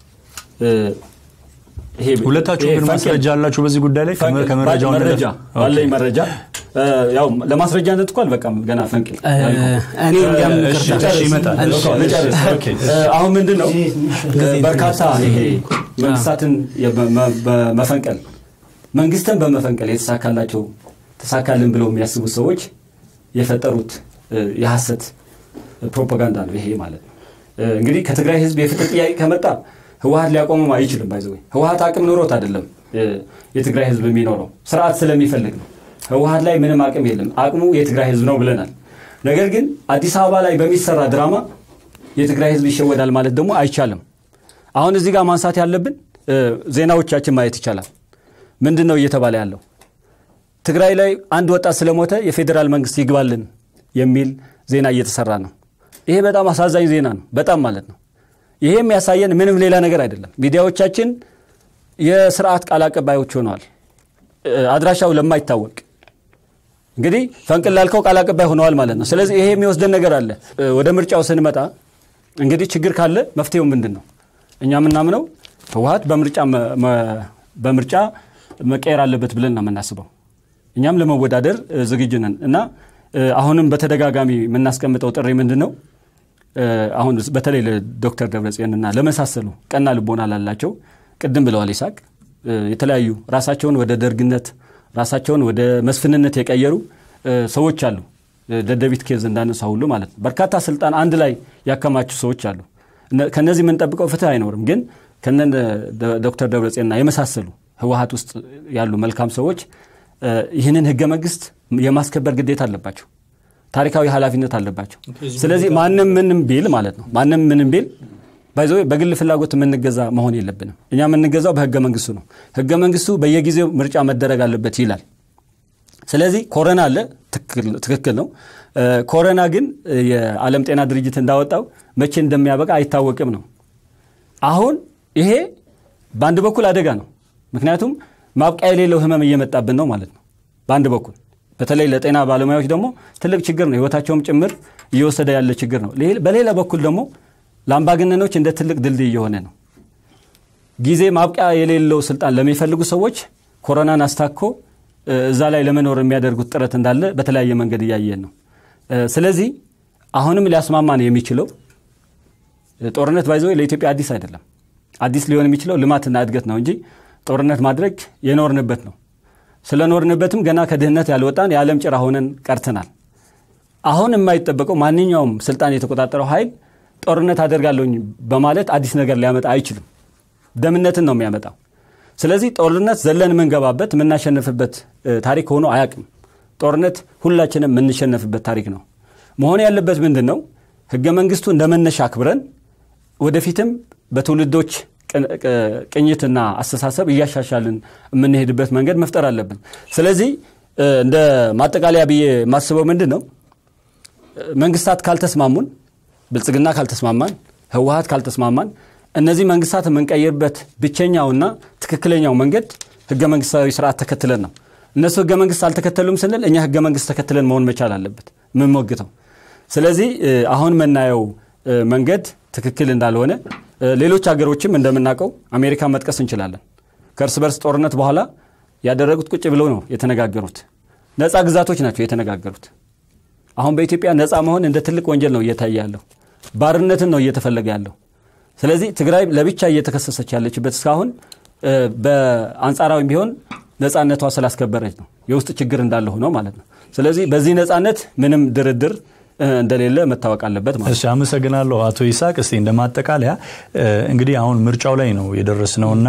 ሁለታችሁ ግን ማስረጃ አላችሁ በዚህ ጉዳይ ላይ ከመረጃው መረጃ ባለኝ መረጃ ያው ለማስረጃነት እኮ አልበቃም ገና ፈንቅል እኔ እንዲያም ይመጣል። አሁን ምንድን ነው በርካታ ይሄ መንግስታትን በመፈንቀል መንግስትን በመፈንቀል የተሳካላቸው ተሳካልን ብለው የሚያስቡት ሰዎች የፈጠሩት የሐሰት ፕሮፓጋንዳ ነው ይሄ ማለት ነው። እንግዲህ ከትግራይ ህዝብ የፍትህ ጥያቄ ከመጣ ህወሀት ሊያቆመው አይችልም። ባይዘ ህወሀት አቅም ኑሮት አይደለም የትግራይ ህዝብ የሚኖረው ስርዓት ስለሚፈልግ ነው። ህወሀት ላይ ምንም አቅም የለም። አቅሙ የትግራይ ህዝብ ነው ብለናል። ነገር ግን አዲስ አበባ ላይ በሚሰራ ድራማ የትግራይ ህዝብ ይሸወዳል ማለት ደግሞ አይቻልም። አሁን እዚህ ጋር ማንሳት ያለብን ዜናዎቻችን ማየት ይቻላል። ምንድን ነው እየተባለ ያለው? ትግራይ ላይ አንድ ወጣት ስለሞተ የፌዴራል መንግስት ይግባልን የሚል ዜና እየተሰራ ነው። ይሄ በጣም አሳዛኝ ዜና ነው። በጣም ማለት ነው። ይሄ የሚያሳየን ምንም ሌላ ነገር አይደለም። ሚዲያዎቻችን የስርዓት ቃል አቀባዮች ሆነዋል። አድራሻው ለማይታወቅ እንግዲህ ፈንቅል ላልከው ቃል አቀባይ ሆነዋል ማለት ነው። ስለዚህ ይሄ የሚወስደን ነገር አለ። ወደ ምርጫው ስንመጣ እንግዲህ ችግር ካለ መፍትሄው ምንድን ነው? እኛ የምናምነው ህወሀት በምርጫ መቀየር አለበት ብለን ነው የምናስበው። እኛም ለመወዳደር ዝግጁ ነን እና አሁንም በተደጋጋሚ የምናስቀምጠው ጥሪ ምንድን ነው? አሁን በተለይ ለዶክተር ደብረጽዮንና ለመሳሰሉ ቀና ልቦና ላላቸው ቅድም ብለዋል ይሳቅ የተለያዩ ራሳቸውን ወደ ደርግነት ራሳቸውን ወደ መስፍንነት የቀየሩ ሰዎች አሉ። ደደቢት ኬዝ እንዳነሳ ሁሉ ማለት ነው። በርካታ ስልጣን አንድ ላይ ያከማቹ ሰዎች አሉ። ከነዚህ የምንጠብቀው ፍትህ አይኖርም። ግን ከነ ዶክተር ደብረጽዮንና የመሳሰሉ ህወሀት ውስጥ ያሉ መልካም ሰዎች ይህንን ህገ መንግስት የማስከበር ግዴታ አለባቸው። ታሪካዊ ኃላፊነት አለባቸው። ስለዚህ ማንም ምንም ቢል ማለት ነው ማንም ምንም ቢል ባይዘ በግል ፍላጎት የምንገዛ መሆን የለብንም። እኛ የምንገዛው በህገ መንግስቱ ነው። ህገ መንግስቱ በየጊዜው ምርጫ መደረግ አለበት ይላል። ስለዚህ ኮረና አለ፣ ትክክል ነው። ኮረና ግን የዓለም ጤና ድርጅት እንዳወጣው መቼ እንደሚያበቃ አይታወቅም ነው። አሁን ይሄ በአንድ በኩል አደጋ ነው። ምክንያቱም ማብቂያ የሌለው ህመም እየመጣብን ነው ማለት ነው። በአንድ በኩል በተለይ ለጤና ባለሙያዎች ደግሞ ትልቅ ችግር ነው። ህይወታቸውም ጭምር እየወሰደ ያለ ችግር ነው። በሌላ በኩል ደግሞ ለአምባገነኖች እንደ ትልቅ ድልድይ እየሆነ ነው። ጊዜ ማብቂያ የሌለው ስልጣን ለሚፈልጉ ሰዎች ኮሮናን አስታኮ እዛ ላይ ለመኖር የሚያደርጉት ጥረት እንዳለ በተለያየ መንገድ እያየን ነው። ስለዚህ አሁንም ሊያስማማን የሚችለው ጦርነት ባይዘ ለኢትዮጵያ አዲስ አይደለም። አዲስ ሊሆን የሚችለው ልማትና እድገት ነው እንጂ ጦርነት ማድረግ የኖርንበት ነው። ስለኖርንበትም ገና ከድህነት ያልወጣን የዓለም ጭራ ሆነን ቀርተናል። አሁን የማይጠበቀው ማንኛውም ስልጣን የተቆጣጠረው ኃይል ጦርነት አደርጋለሁኝ በማለት አዲስ ነገር ሊያመጣ አይችልም። ደምነትን ነው የሚያመጣው። ስለዚህ ጦርነት ዘለን የምንገባበት የምናሸንፍበት ታሪክ ሆኖ አያውቅም። ጦርነት ሁላችንም የምንሸነፍበት ታሪክ ነው። መሆን ያለበት ምንድን ነው? ህገ መንግስቱ እንደ መነሻ አክብረን ወደፊትም በትውልዶች ቅኝትና አስተሳሰብ እያሻሻልን የምንሄድበት መንገድ መፍጠር አለብን። ስለዚህ እንደ ማጠቃለያ ብዬ የማስበው ምንድን ነው መንግስታት ካልተስማሙን ብልጽግና ካልተስማማን፣ ህወሀት ካልተስማማን እነዚህ መንግስታት የምንቀይርበት ብቸኛውና ትክክለኛው መንገድ ህገ መንግስታዊ ስርዓት ተከትለን ነው። እነሱ ህገ መንግስት አልተከተሉም ስንል እኛ ህገ መንግስት ተከትለን መሆን መቻል አለበት የምንሞግተው። ስለዚህ አሁን የምናየው መንገድ ትክክል እንዳልሆነ ሌሎች ሀገሮችም እንደምናውቀው አሜሪካ መጥቀስ እንችላለን። ከእርስ በርስ ጦርነት በኋላ ያደረጉት ቁጭ ብለው ነው የተነጋገሩት። ነፃ ግዛቶች ናቸው የተነጋገሩት። አሁን በኢትዮጵያ ነፃ መሆን እንደ ትልቅ ወንጀል ነው እየታየ ያለው። ባርነትን ነው እየተፈለገ ያለው። ስለዚህ ትግራይ ለብቻ እየተከሰሰች ያለችበት እስካሁን በአንጻራዊ ቢሆን ነፃነቷ ስላስከበረች ነው። የውስጥ ችግር እንዳለ ሆኖ ማለት ነው። ስለዚህ በዚህ ነፃነት ምንም ድርድር እንደሌለ መታወቅ አለበት ማለት እሺ፣ አመሰግናለሁ አቶ ይስሐቅ። እስቲ እንደ ማጠቃለያ እንግዲህ አሁን ምርጫው ላይ ነው የደረስነውና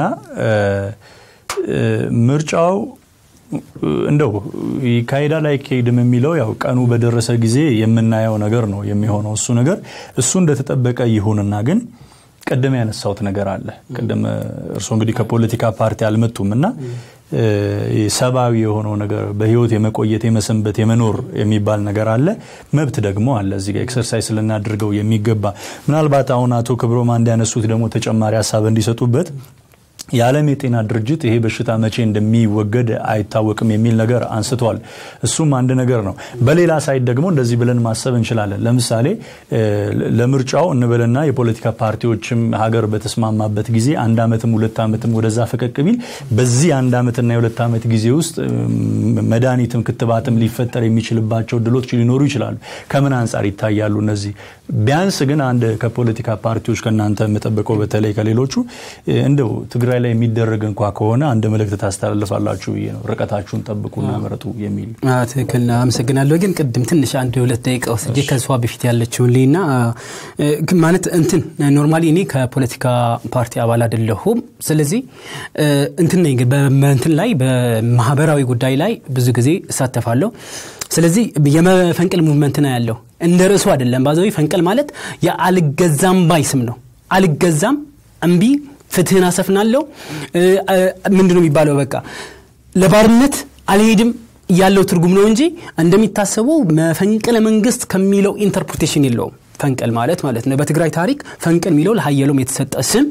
ምርጫው እንደው ይካሄዳል አይካሄድም የሚለው ያው ቀኑ በደረሰ ጊዜ የምናየው ነገር ነው የሚሆነው። እሱ ነገር እሱ እንደተጠበቀ ይሁንና ግን ቅድም ያነሳሁት ነገር አለ። ቅድም እርስዎ እንግዲህ ከፖለቲካ ፓርቲ አልመጡም እና ሰብአዊ የሆነው ነገር በህይወት የመቆየት የመሰንበት የመኖር የሚባል ነገር አለ። መብት ደግሞ አለ እዚህ ጋር ኤክሰርሳይዝ ልናደርገው የሚገባ ምናልባት አሁን አቶ ክብሮማ እንዲያነሱት ደግሞ ተጨማሪ ሀሳብ እንዲሰጡበት የዓለም የጤና ድርጅት ይሄ በሽታ መቼ እንደሚወገድ አይታወቅም የሚል ነገር አንስተዋል። እሱም አንድ ነገር ነው። በሌላ ሳይድ ደግሞ እንደዚህ ብለን ማሰብ እንችላለን። ለምሳሌ ለምርጫው እንበልና የፖለቲካ ፓርቲዎችም ሀገር በተስማማበት ጊዜ አንድ ዓመትም ሁለት ዓመትም ወደዛ ፈቀቅ ቢል በዚህ አንድ ዓመትና የሁለት ዓመት ጊዜ ውስጥ መድኃኒትም ክትባትም ሊፈጠር የሚችልባቸው እድሎች ሊኖሩ ይችላሉ። ከምን አንጻር ይታያሉ እነዚህ? ቢያንስ ግን አንድ ከፖለቲካ ፓርቲዎች ከእናንተ የምጠብቀው በተለይ ከሌሎቹ እንደው ትግራይ ላይ የሚደረግ እንኳ ከሆነ አንድ መልእክት ታስተላልፋላችሁ ብዬ ነው። ርቀታችሁን ጠብቁና ምረጡ የሚል አዎ፣ ትክክል ነው። አመሰግናለሁ። ግን ቅድም ትንሽ አንድ ሁለት ደቂቃ ወስጄ ከሷ በፊት ያለችውን ልይና እ፣ ማለት እንትን ኖርማሊ እኔ ከፖለቲካ ፓርቲ አባል አይደለሁም። ስለዚህ እ፣ እንትን ነኝ ግን በእንትን ላይ በማህበራዊ ጉዳይ ላይ ብዙ ጊዜ እሳተፋለሁ። ስለዚህ የመፈንቅል ሙቭመንት ነው ያለው እንደ ርዕሱ አይደለም። ባዘዊ ፈንቅል ማለት የአልገዛም ባይ ስም ነው። አልገዛም እምቢ ፍትህን አሰፍናለሁ እ፣ እ፣ ምንድን ነው የሚባለው በቃ ለባርነት አልሄድም ያለው ትርጉም ነው እንጂ እንደሚታሰበው መፈንቅለ መንግስት ከሚለው ኢንተርፕሪቴሽን የለውም ፈንቅል ማለት ማለት ነው በትግራይ ታሪክ ፈንቅል የሚለው ለሀየሎም የተሰጠ ስም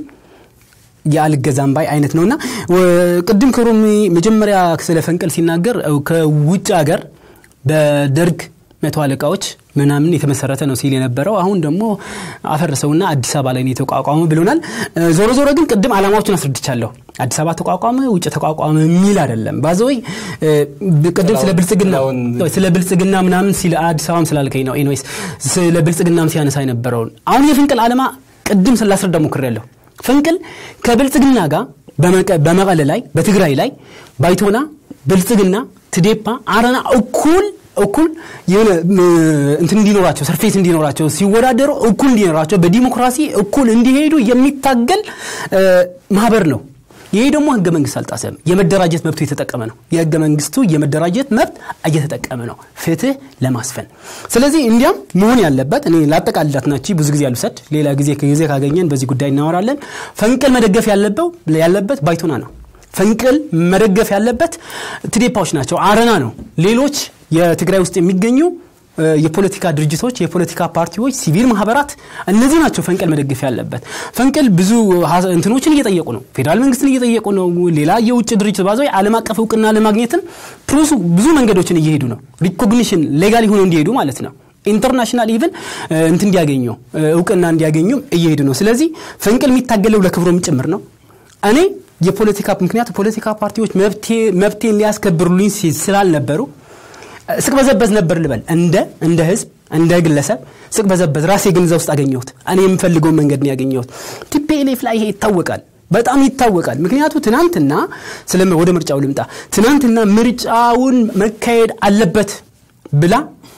የአልገዛም ባይ አይነት ነውና ወ- ቅድም ክብሮም መጀመሪያ ስለ ፈንቅል ሲናገር እ፣ ከውጭ ሀገር በደርግ መቶ አለቃዎች ምናምን የተመሰረተ ነው ሲል የነበረው አሁን ደግሞ አፈረሰውና አዲስ አበባ ላይ ነው የተቋቋመ ብሎናል። እ፣ ዞሮ ዞሮ ግን ቅድም ዓላማዎችን አስረድቻለሁ። አዲስ አበባ ተቋቋመ፣ ውጭ ተቋቋመ የሚል አይደለም። ባዘወይ ቅድም ስለ ብልጽግና ጥላውን- ስለ ብልጽግና ምናምን ሲል አዲስ አበባም ስላልከኝ ነው። ኤኒዌይስ ስለ ብልጽግናም ሲያነሳ የነበረውን አሁን የፍንቅል ዓላማ ቅድም ስላስረዳ ሞክሬያለሁ። ፍንቅል ከብልጽግና ጋር በመቀ- በመቀለ ላይ በትግራይ ላይ ባይቶና፣ ብልጽግና፣ ትዴፓ፣ አረና እኩል እኩል የሆነ ም፣ እንትን እንዲኖራቸው ሰርፌስ እንዲኖራቸው ሲወዳደሩ እኩል እንዲኖራቸው በዲሞክራሲ እኩል እንዲሄዱ የሚታገል እ፣ ማህበር ነው። ይሄ ደግሞ ህገ መንግስት አልጣሰም። የመደራጀት መብቱ የተጠቀመ ነው። የህገ መንግስቱ የመደራጀት መብት እየተጠቀመ ነው፣ ፍትህ ለማስፈን። ስለዚህ እንዲያም መሆን ያለበት እኔ ላጠቃልላት ናቺ ብዙ ጊዜ አልውሰድ፣ ሌላ ጊዜ ጊዜ ካገኘን በዚህ ጉዳይ እናወራለን። ፈንቅል መደገፍ ያለበው ያለበት ባይቶና ነው። ፈንቅል መደገፍ ያለበት ትዴፓዎች ናቸው፣ አረና ነው። ሌሎች የትግራይ ውስጥ የሚገኙ እ፣ የፖለቲካ ድርጅቶች፣ የፖለቲካ ፓርቲዎች፣ ሲቪል ማህበራት እነዚህ ናቸው ፈንቅል መደገፍ ያለበት። ፈንቅል ብዙ ሀ- እንትኖችን እየጠየቁ ነው። ፌዴራል መንግስትን እየጠየቁ ነው። ሌላ የውጭ ድርጅት ባዘ ዓለም አቀፍ እውቅና ለማግኘትም ፕሮሱ ብዙ መንገዶችን እየሄዱ ነው። ሪኮግኒሽን ሌጋል ሆነው እንዲሄዱ ማለት ነው። ኢንተርናሽናል ኢቭን እንት እንዲያገኙ እ፣ እውቅና እንዲያገኙም እየሄዱ ነው። ስለዚህ ፈንቅል የሚታገለው ለክብሮም ጭምር ነው። እኔ የፖለቲካ ምክንያቱ ፖለቲካ ፓርቲዎች መብቴ- መብቴን ሊያስከብሩልኝ ሲ- ስላልነበሩ ስቅበዘበዝ ነበር ልበል እንደ እንደ ህዝብ እንደ ግለሰብ ስቅበዘበዝ ራሴ ግን እዛ ውስጥ አገኘሁት እኔ የምፈልገውን መንገድ ነው ያገኘሁት ቲፒኤልኤፍ ላይ ይሄ ይታወቃል በጣም ይታወቃል ምክንያቱ ትናንትና ስለ ወደ ምርጫው ልምጣ ትናንትና ምርጫውን መካሄድ አለበት ብላ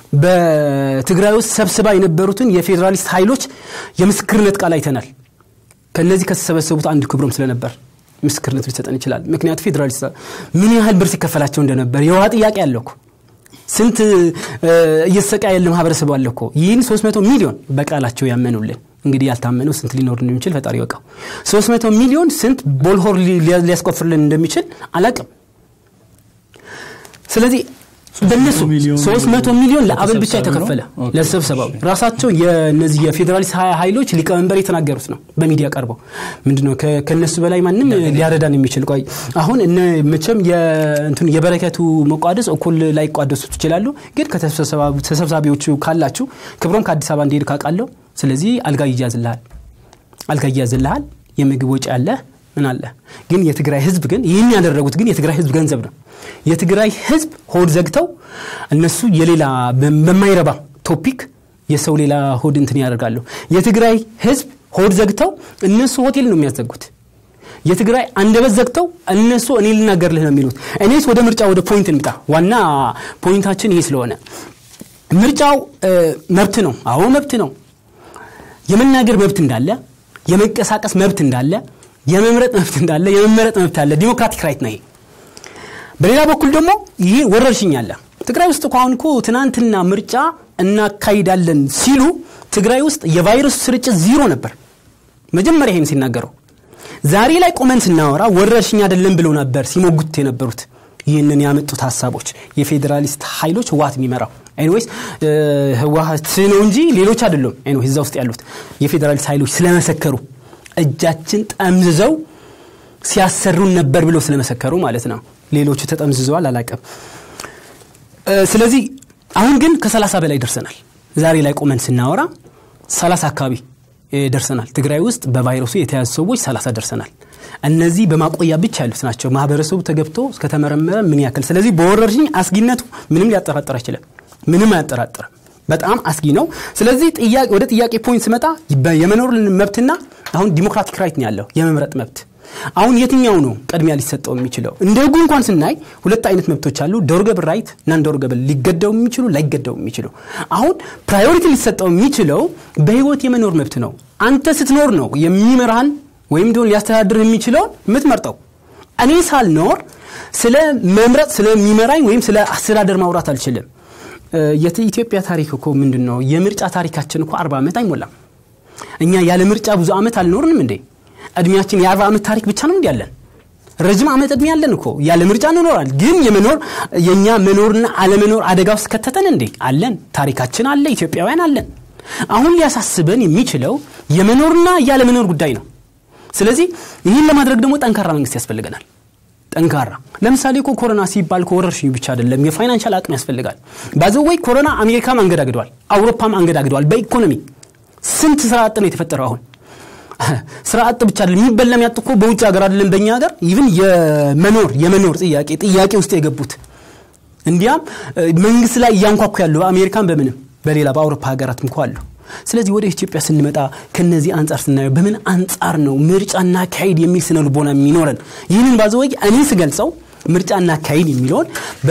በትግራይ ውስጥ ሰብስባ የነበሩትን የፌዴራሊስት ኃይሎች የምስክርነት ቃል አይተናል ከነዚህ ከተሰበሰቡት አንድ ክብሮም ስለነበር ምስክርነቱ ሊሰጠን ይችላል ምክንያቱ ፌዴራሊስት ምን ያህል ብር ሲከፈላቸው እንደነበር የውሃ ጥያቄ አለ እኮ ስንት እ፣ እየተሰቃየ ያለ ማህበረሰብ አለ እኮ ይህን 300 ሚሊዮን በቃላቸው ያመኑልን እንግዲህ ያልታመነው ስንት ሊኖር እንደሚችል ፈጣሪ ይወቀው 300 ሚሊዮን ስንት ቦልሆር ሊ- ሊያ- ሊያስቆፍርልን እንደሚችል አላቅም ስለዚህ በእነሱ ሚሊዮን 300 ሚሊዮን ለአበል ብቻ ተሰብሳቢ ነው? የተከፈለ ኦኬ። ለስብሰባው ራሳቸው የነዚህ የፌዴራሊስት ሀ- ኃይሎች ሊቀመንበር የተናገሩት ነው በሚዲያ ቀርበው ምንድነው ከ- ከነሱ በላይ ማንም ሊያረዳን የሚችል ቆይ አሁን እነ መቼም የእንትኑ የበረከቱ መቋደስ እኩል ላይ ቋደሱ ትችላሉ ግን ከተሰብሳቢ- ተሰብሳቢዎቹ ካላችሁ ክብሮም ከአዲስ አበባ እንዲሄድ ካቃለሁ ስለዚህ አልጋ ይያዝልሃል አልጋ ይያዝልሃል የምግብ ወጪ አለ ምን አለ ግን የትግራይ ህዝብ ግን ይህን ያደረጉት ግን የትግራይ ህዝብ ገንዘብ ነው የትግራይ ህዝብ ሆድ ዘግተው እነሱ የሌላ በ- በማይረባ ቶፒክ የሰው ሌላ ሆድ እንትን ያደርጋሉ የትግራይ ህዝብ ሆድ ዘግተው እነሱ ሆቴል ነው የሚያዘጉት የትግራይ አንደበት ዘግተው እነሱ እኔ ልናገርልህ ነው የሚሉት እኔስ ወደ ምርጫ ወደ ፖይንት እንምጣ ዋና ፖይንታችን ይሄ ስለሆነ ምርጫው እ፣ መብት ነው አዎ መብት ነው የመናገር መብት እንዳለ የመንቀሳቀስ መብት እንዳለ የመምረጥ መብት እንዳለ የመመረጥ መብት አለ ዲሞክራቲክ ራይት ነው ይሄ በሌላ በኩል ደግሞ ይሄ ወረርሽኝ አለ ትግራይ ውስጥ እኮ አሁን እኮ ትናንትና ምርጫ እናካሂዳለን ሲሉ ትግራይ ውስጥ የቫይረሱ ስርጭት ዜሮ ነበር መጀመሪያ ይሄን ሲናገረው ዛሬ ላይ ቆመን ስናወራ ወረርሽኝ አይደለም ብለው ነበር ሲሞጉት የነበሩት ይህንን ያመጡት ሀሳቦች የፌዴራሊስት ኃይሎች ህወሀት የሚመራው ኤኒዌይስ ህወሀት ነው እንጂ ሌሎች አይደሉም ኤኒዌይስ እዛ ውስጥ ያሉት የፌዴራሊስት ኃይሎች ስለመሰከሩ እጃችን ጠምዝዘው ሲያሰሩን ነበር ብለው ስለመሰከሩ ማለት ነው ሌሎቹ ተጠምዝዘዋል አላቀም ስለዚህ አሁን ግን ከ30 በላይ ደርሰናል ዛሬ ላይ ቆመን ስናወራ 30 አካባቢ እ፣ ደርሰናል ትግራይ ውስጥ በቫይረሱ የተያዙ ሰዎች 30 ደርሰናል እነዚህ በማቆያ ብቻ ያሉት ናቸው ማህበረሰቡ ተገብቶ እስከተመረመረ ምን ያክል ስለዚህ በወረርሽኝ አስጊነቱ ምንም ሊያጠራጥር አይችልም ምንም አያጠራጥርም በጣም አስጊ ነው ስለዚህ ጥያቄ ወደ ጥያቄ ፖይንት ስመጣ በ- የመኖር መብትና አሁን ዲሞክራቲክ ራይት ነው ያለው የመምረጥ መብት አሁን የትኛው ነው ቅድሚያ ሊሰጠው የሚችለው? እንደ ህጉ እንኳን ስናይ ሁለት አይነት መብቶች አሉ። ዶርገብል ራይት እና ዶርገብል ሊገደው የሚችሉ ላይገደው የሚችሉ። አሁን ፕራዮሪቲ ሊሰጠው የሚችለው በህይወት የመኖር መብት ነው። አንተ ስትኖር ነው የሚመራህን ወይም ደግሞ ሊያስተዳድር የሚችለውን የምትመርጠው። እኔ ሳልኖር ስለ መምረጥ ስለሚመራኝ ወይም ስለ አስተዳደር ማውራት አልችልም። የኢትዮጵያ ታሪክ እኮ ምንድን ነው? የምርጫ ታሪካችን እኮ አርባ ዓመት አይሞላም። እኛ ያለ ምርጫ ብዙ ዓመት አልኖርንም እንዴ? እድሜያችን የአርባ ዓመት ታሪክ ብቻ ነው እንዲ ያለን? ረጅም ዓመት እድሜ ያለን እኮ ያለ ምርጫ እንኖራል። ግን የመኖር የእኛ መኖርና አለመኖር አደጋ ውስጥ ከተተን እንዴ? አለን። ታሪካችን አለ። ኢትዮጵያውያን አለን። አሁን ሊያሳስበን የሚችለው የመኖርና ያለመኖር ጉዳይ ነው። ስለዚህ ይህን ለማድረግ ደግሞ ጠንካራ መንግስት ያስፈልገናል። ጠንካራ ለምሳሌ እኮ ኮሮና ሲባል ከወረርሽኝ ብቻ አይደለም፣ የፋይናንሻል አቅም ያስፈልጋል። ባዘወይ ኮሮና አሜሪካም አንገዳግደዋል፣ አውሮፓም አንገዳግደዋል። በኢኮኖሚ ስንት ስራ አጥ ነው የተፈጠረው አሁን ስራ አጥ ብቻ አይደለም የሚበላ የሚያጥ እኮ በውጭ ሀገር አይደለም በእኛ ሀገር ኢቭን የመኖር የመኖር ጥያቄ ጥያቄ ውስጥ የገቡት እንዲያም መንግስት ላይ እያንኳኩ ያሉ አሜሪካን በምንም በሌላ በአውሮፓ ሀገራትም እኮ አሉ። ስለዚህ ወደ ኢትዮጵያ ስንመጣ ከነዚህ አንጻር ስናየው በምን አንጻር ነው ምርጫና ካሄድ የሚል ስነ ልቦና የሚኖረን? ይህንን ባዘወይ እኔ ስገልጸው ምርጫና ካሄድ የሚለውን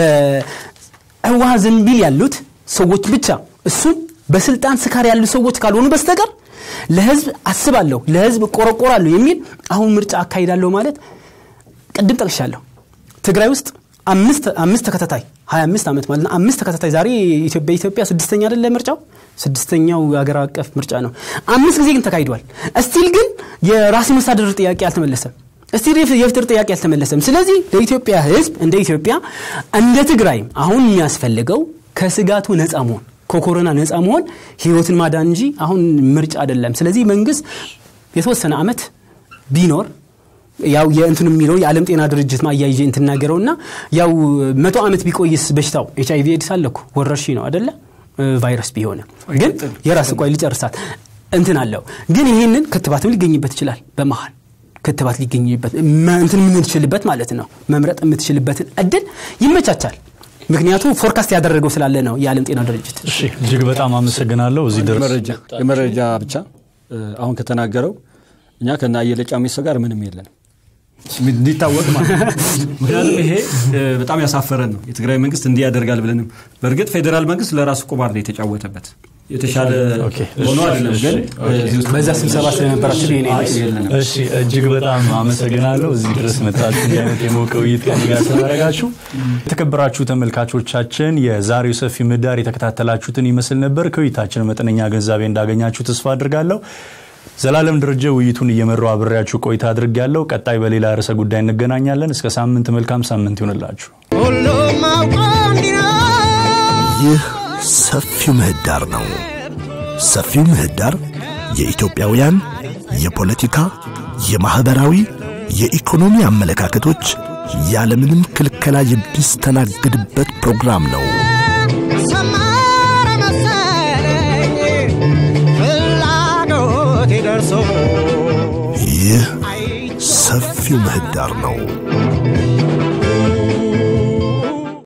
በህዋ ዘንቢል ያሉት ሰዎች ብቻ እሱም በስልጣን ስካር ያሉ ሰዎች ካልሆኑ በስተቀር ለህዝብ አስባለሁ፣ ለህዝብ ቆረቆራለሁ የሚል አሁን ምርጫ አካሂዳለሁ ማለት ቅድም ጠቅሻለሁ። ትግራይ ውስጥ አምስት ተከታታይ 25 ዓመት ማለት ነው። አምስት ተከታታይ ዛሬ በኢትዮጵያ ስድስተኛ አይደለ ምርጫው ስድስተኛው ሀገር አቀፍ ምርጫ ነው። አምስት ጊዜ ግን ተካሂዷል። እስቲል ግን የራስ መስተዳድር ጥያቄ አልተመለሰም። እስቲል የፍትር ጥያቄ አልተመለሰም። ስለዚህ ለኢትዮጵያ ህዝብ እንደ ኢትዮጵያ እንደ ትግራይም አሁን የሚያስፈልገው ከስጋቱ ነፃ መሆን ከኮሮና ነፃ መሆን ህይወትን ማዳን እንጂ አሁን ምርጫ አይደለም። ስለዚህ መንግስት የተወሰነ ዓመት ቢኖር ያው የእንትን የሚለው የዓለም ጤና ድርጅት ማያይዤ እንትናገረውና ያው መቶ ዓመት ቢቆይስ በሽታው ኤች አይቪ ኤድስ አለ እኮ ወረርሽኝ ነው አደለ ቫይረስ ቢሆነ ግን የራስ ቆይ ሊጨርሳት እንትን አለው ግን ይህንን ክትባትም ሊገኝበት ይችላል በመሀል ክትባት ሊገኝበት እንትን የምንችልበት ማለት ነው መምረጥ የምትችልበትን እድል ይመቻቻል ምክንያቱም ፎርካስት ያደረገው ስላለ ነው የዓለም ጤና ድርጅት እጅግ በጣም አመሰግናለሁ እዚህ ድረስ የመረጃ ብቻ አሁን ከተናገረው እኛ ከና አየለ ጫሚሶ ጋር ምንም የለንም እንዲታወቅ ማለት ምክንያቱም ይሄ በጣም ያሳፈረን ነው የትግራይ መንግስት እንዲህ ያደርጋል ብለንም በእርግጥ ፌዴራል መንግስት ለራሱ ቁማር ነው የተጫወተበት የተሻለ ሆኖ አይደለም ግን በዛ ስብሰባ ስለነበራችሁ እሺ እጅግ በጣም አመሰግናለሁ እዚህ ድረስ መጣችሁ እንዲህ አይነት የሞቀ ውይይት ከእኔ ጋር ስላደረጋችሁ የተከበራችሁ ተመልካቾቻችን የዛሬው ሰፊ ምህዳር የተከታተላችሁትን ይመስል ነበር ከውይይታችን መጠነኛ ገንዛቤ እንዳገኛችሁ ተስፋ አድርጋለሁ ዘላለም ደረጀ ውይይቱን እየመራው አብሬያችሁ ቆይታ አድርግ ያለው ቀጣይ በሌላ ርዕሰ ጉዳይ እንገናኛለን እስከ ሳምንት መልካም ሳምንት ይሆንላችሁ ይህ ሰፊው ምህዳር ነው ሰፊው ምህዳር የኢትዮጵያውያን የፖለቲካ የማኅበራዊ የኢኮኖሚ አመለካከቶች ያለምንም ክልከላ የሚስተናግድበት ፕሮግራም ነው ሰመረ መሰለኝ ፍላጎቴ ደርሶ ይህ ሰፊው ምህዳር ነው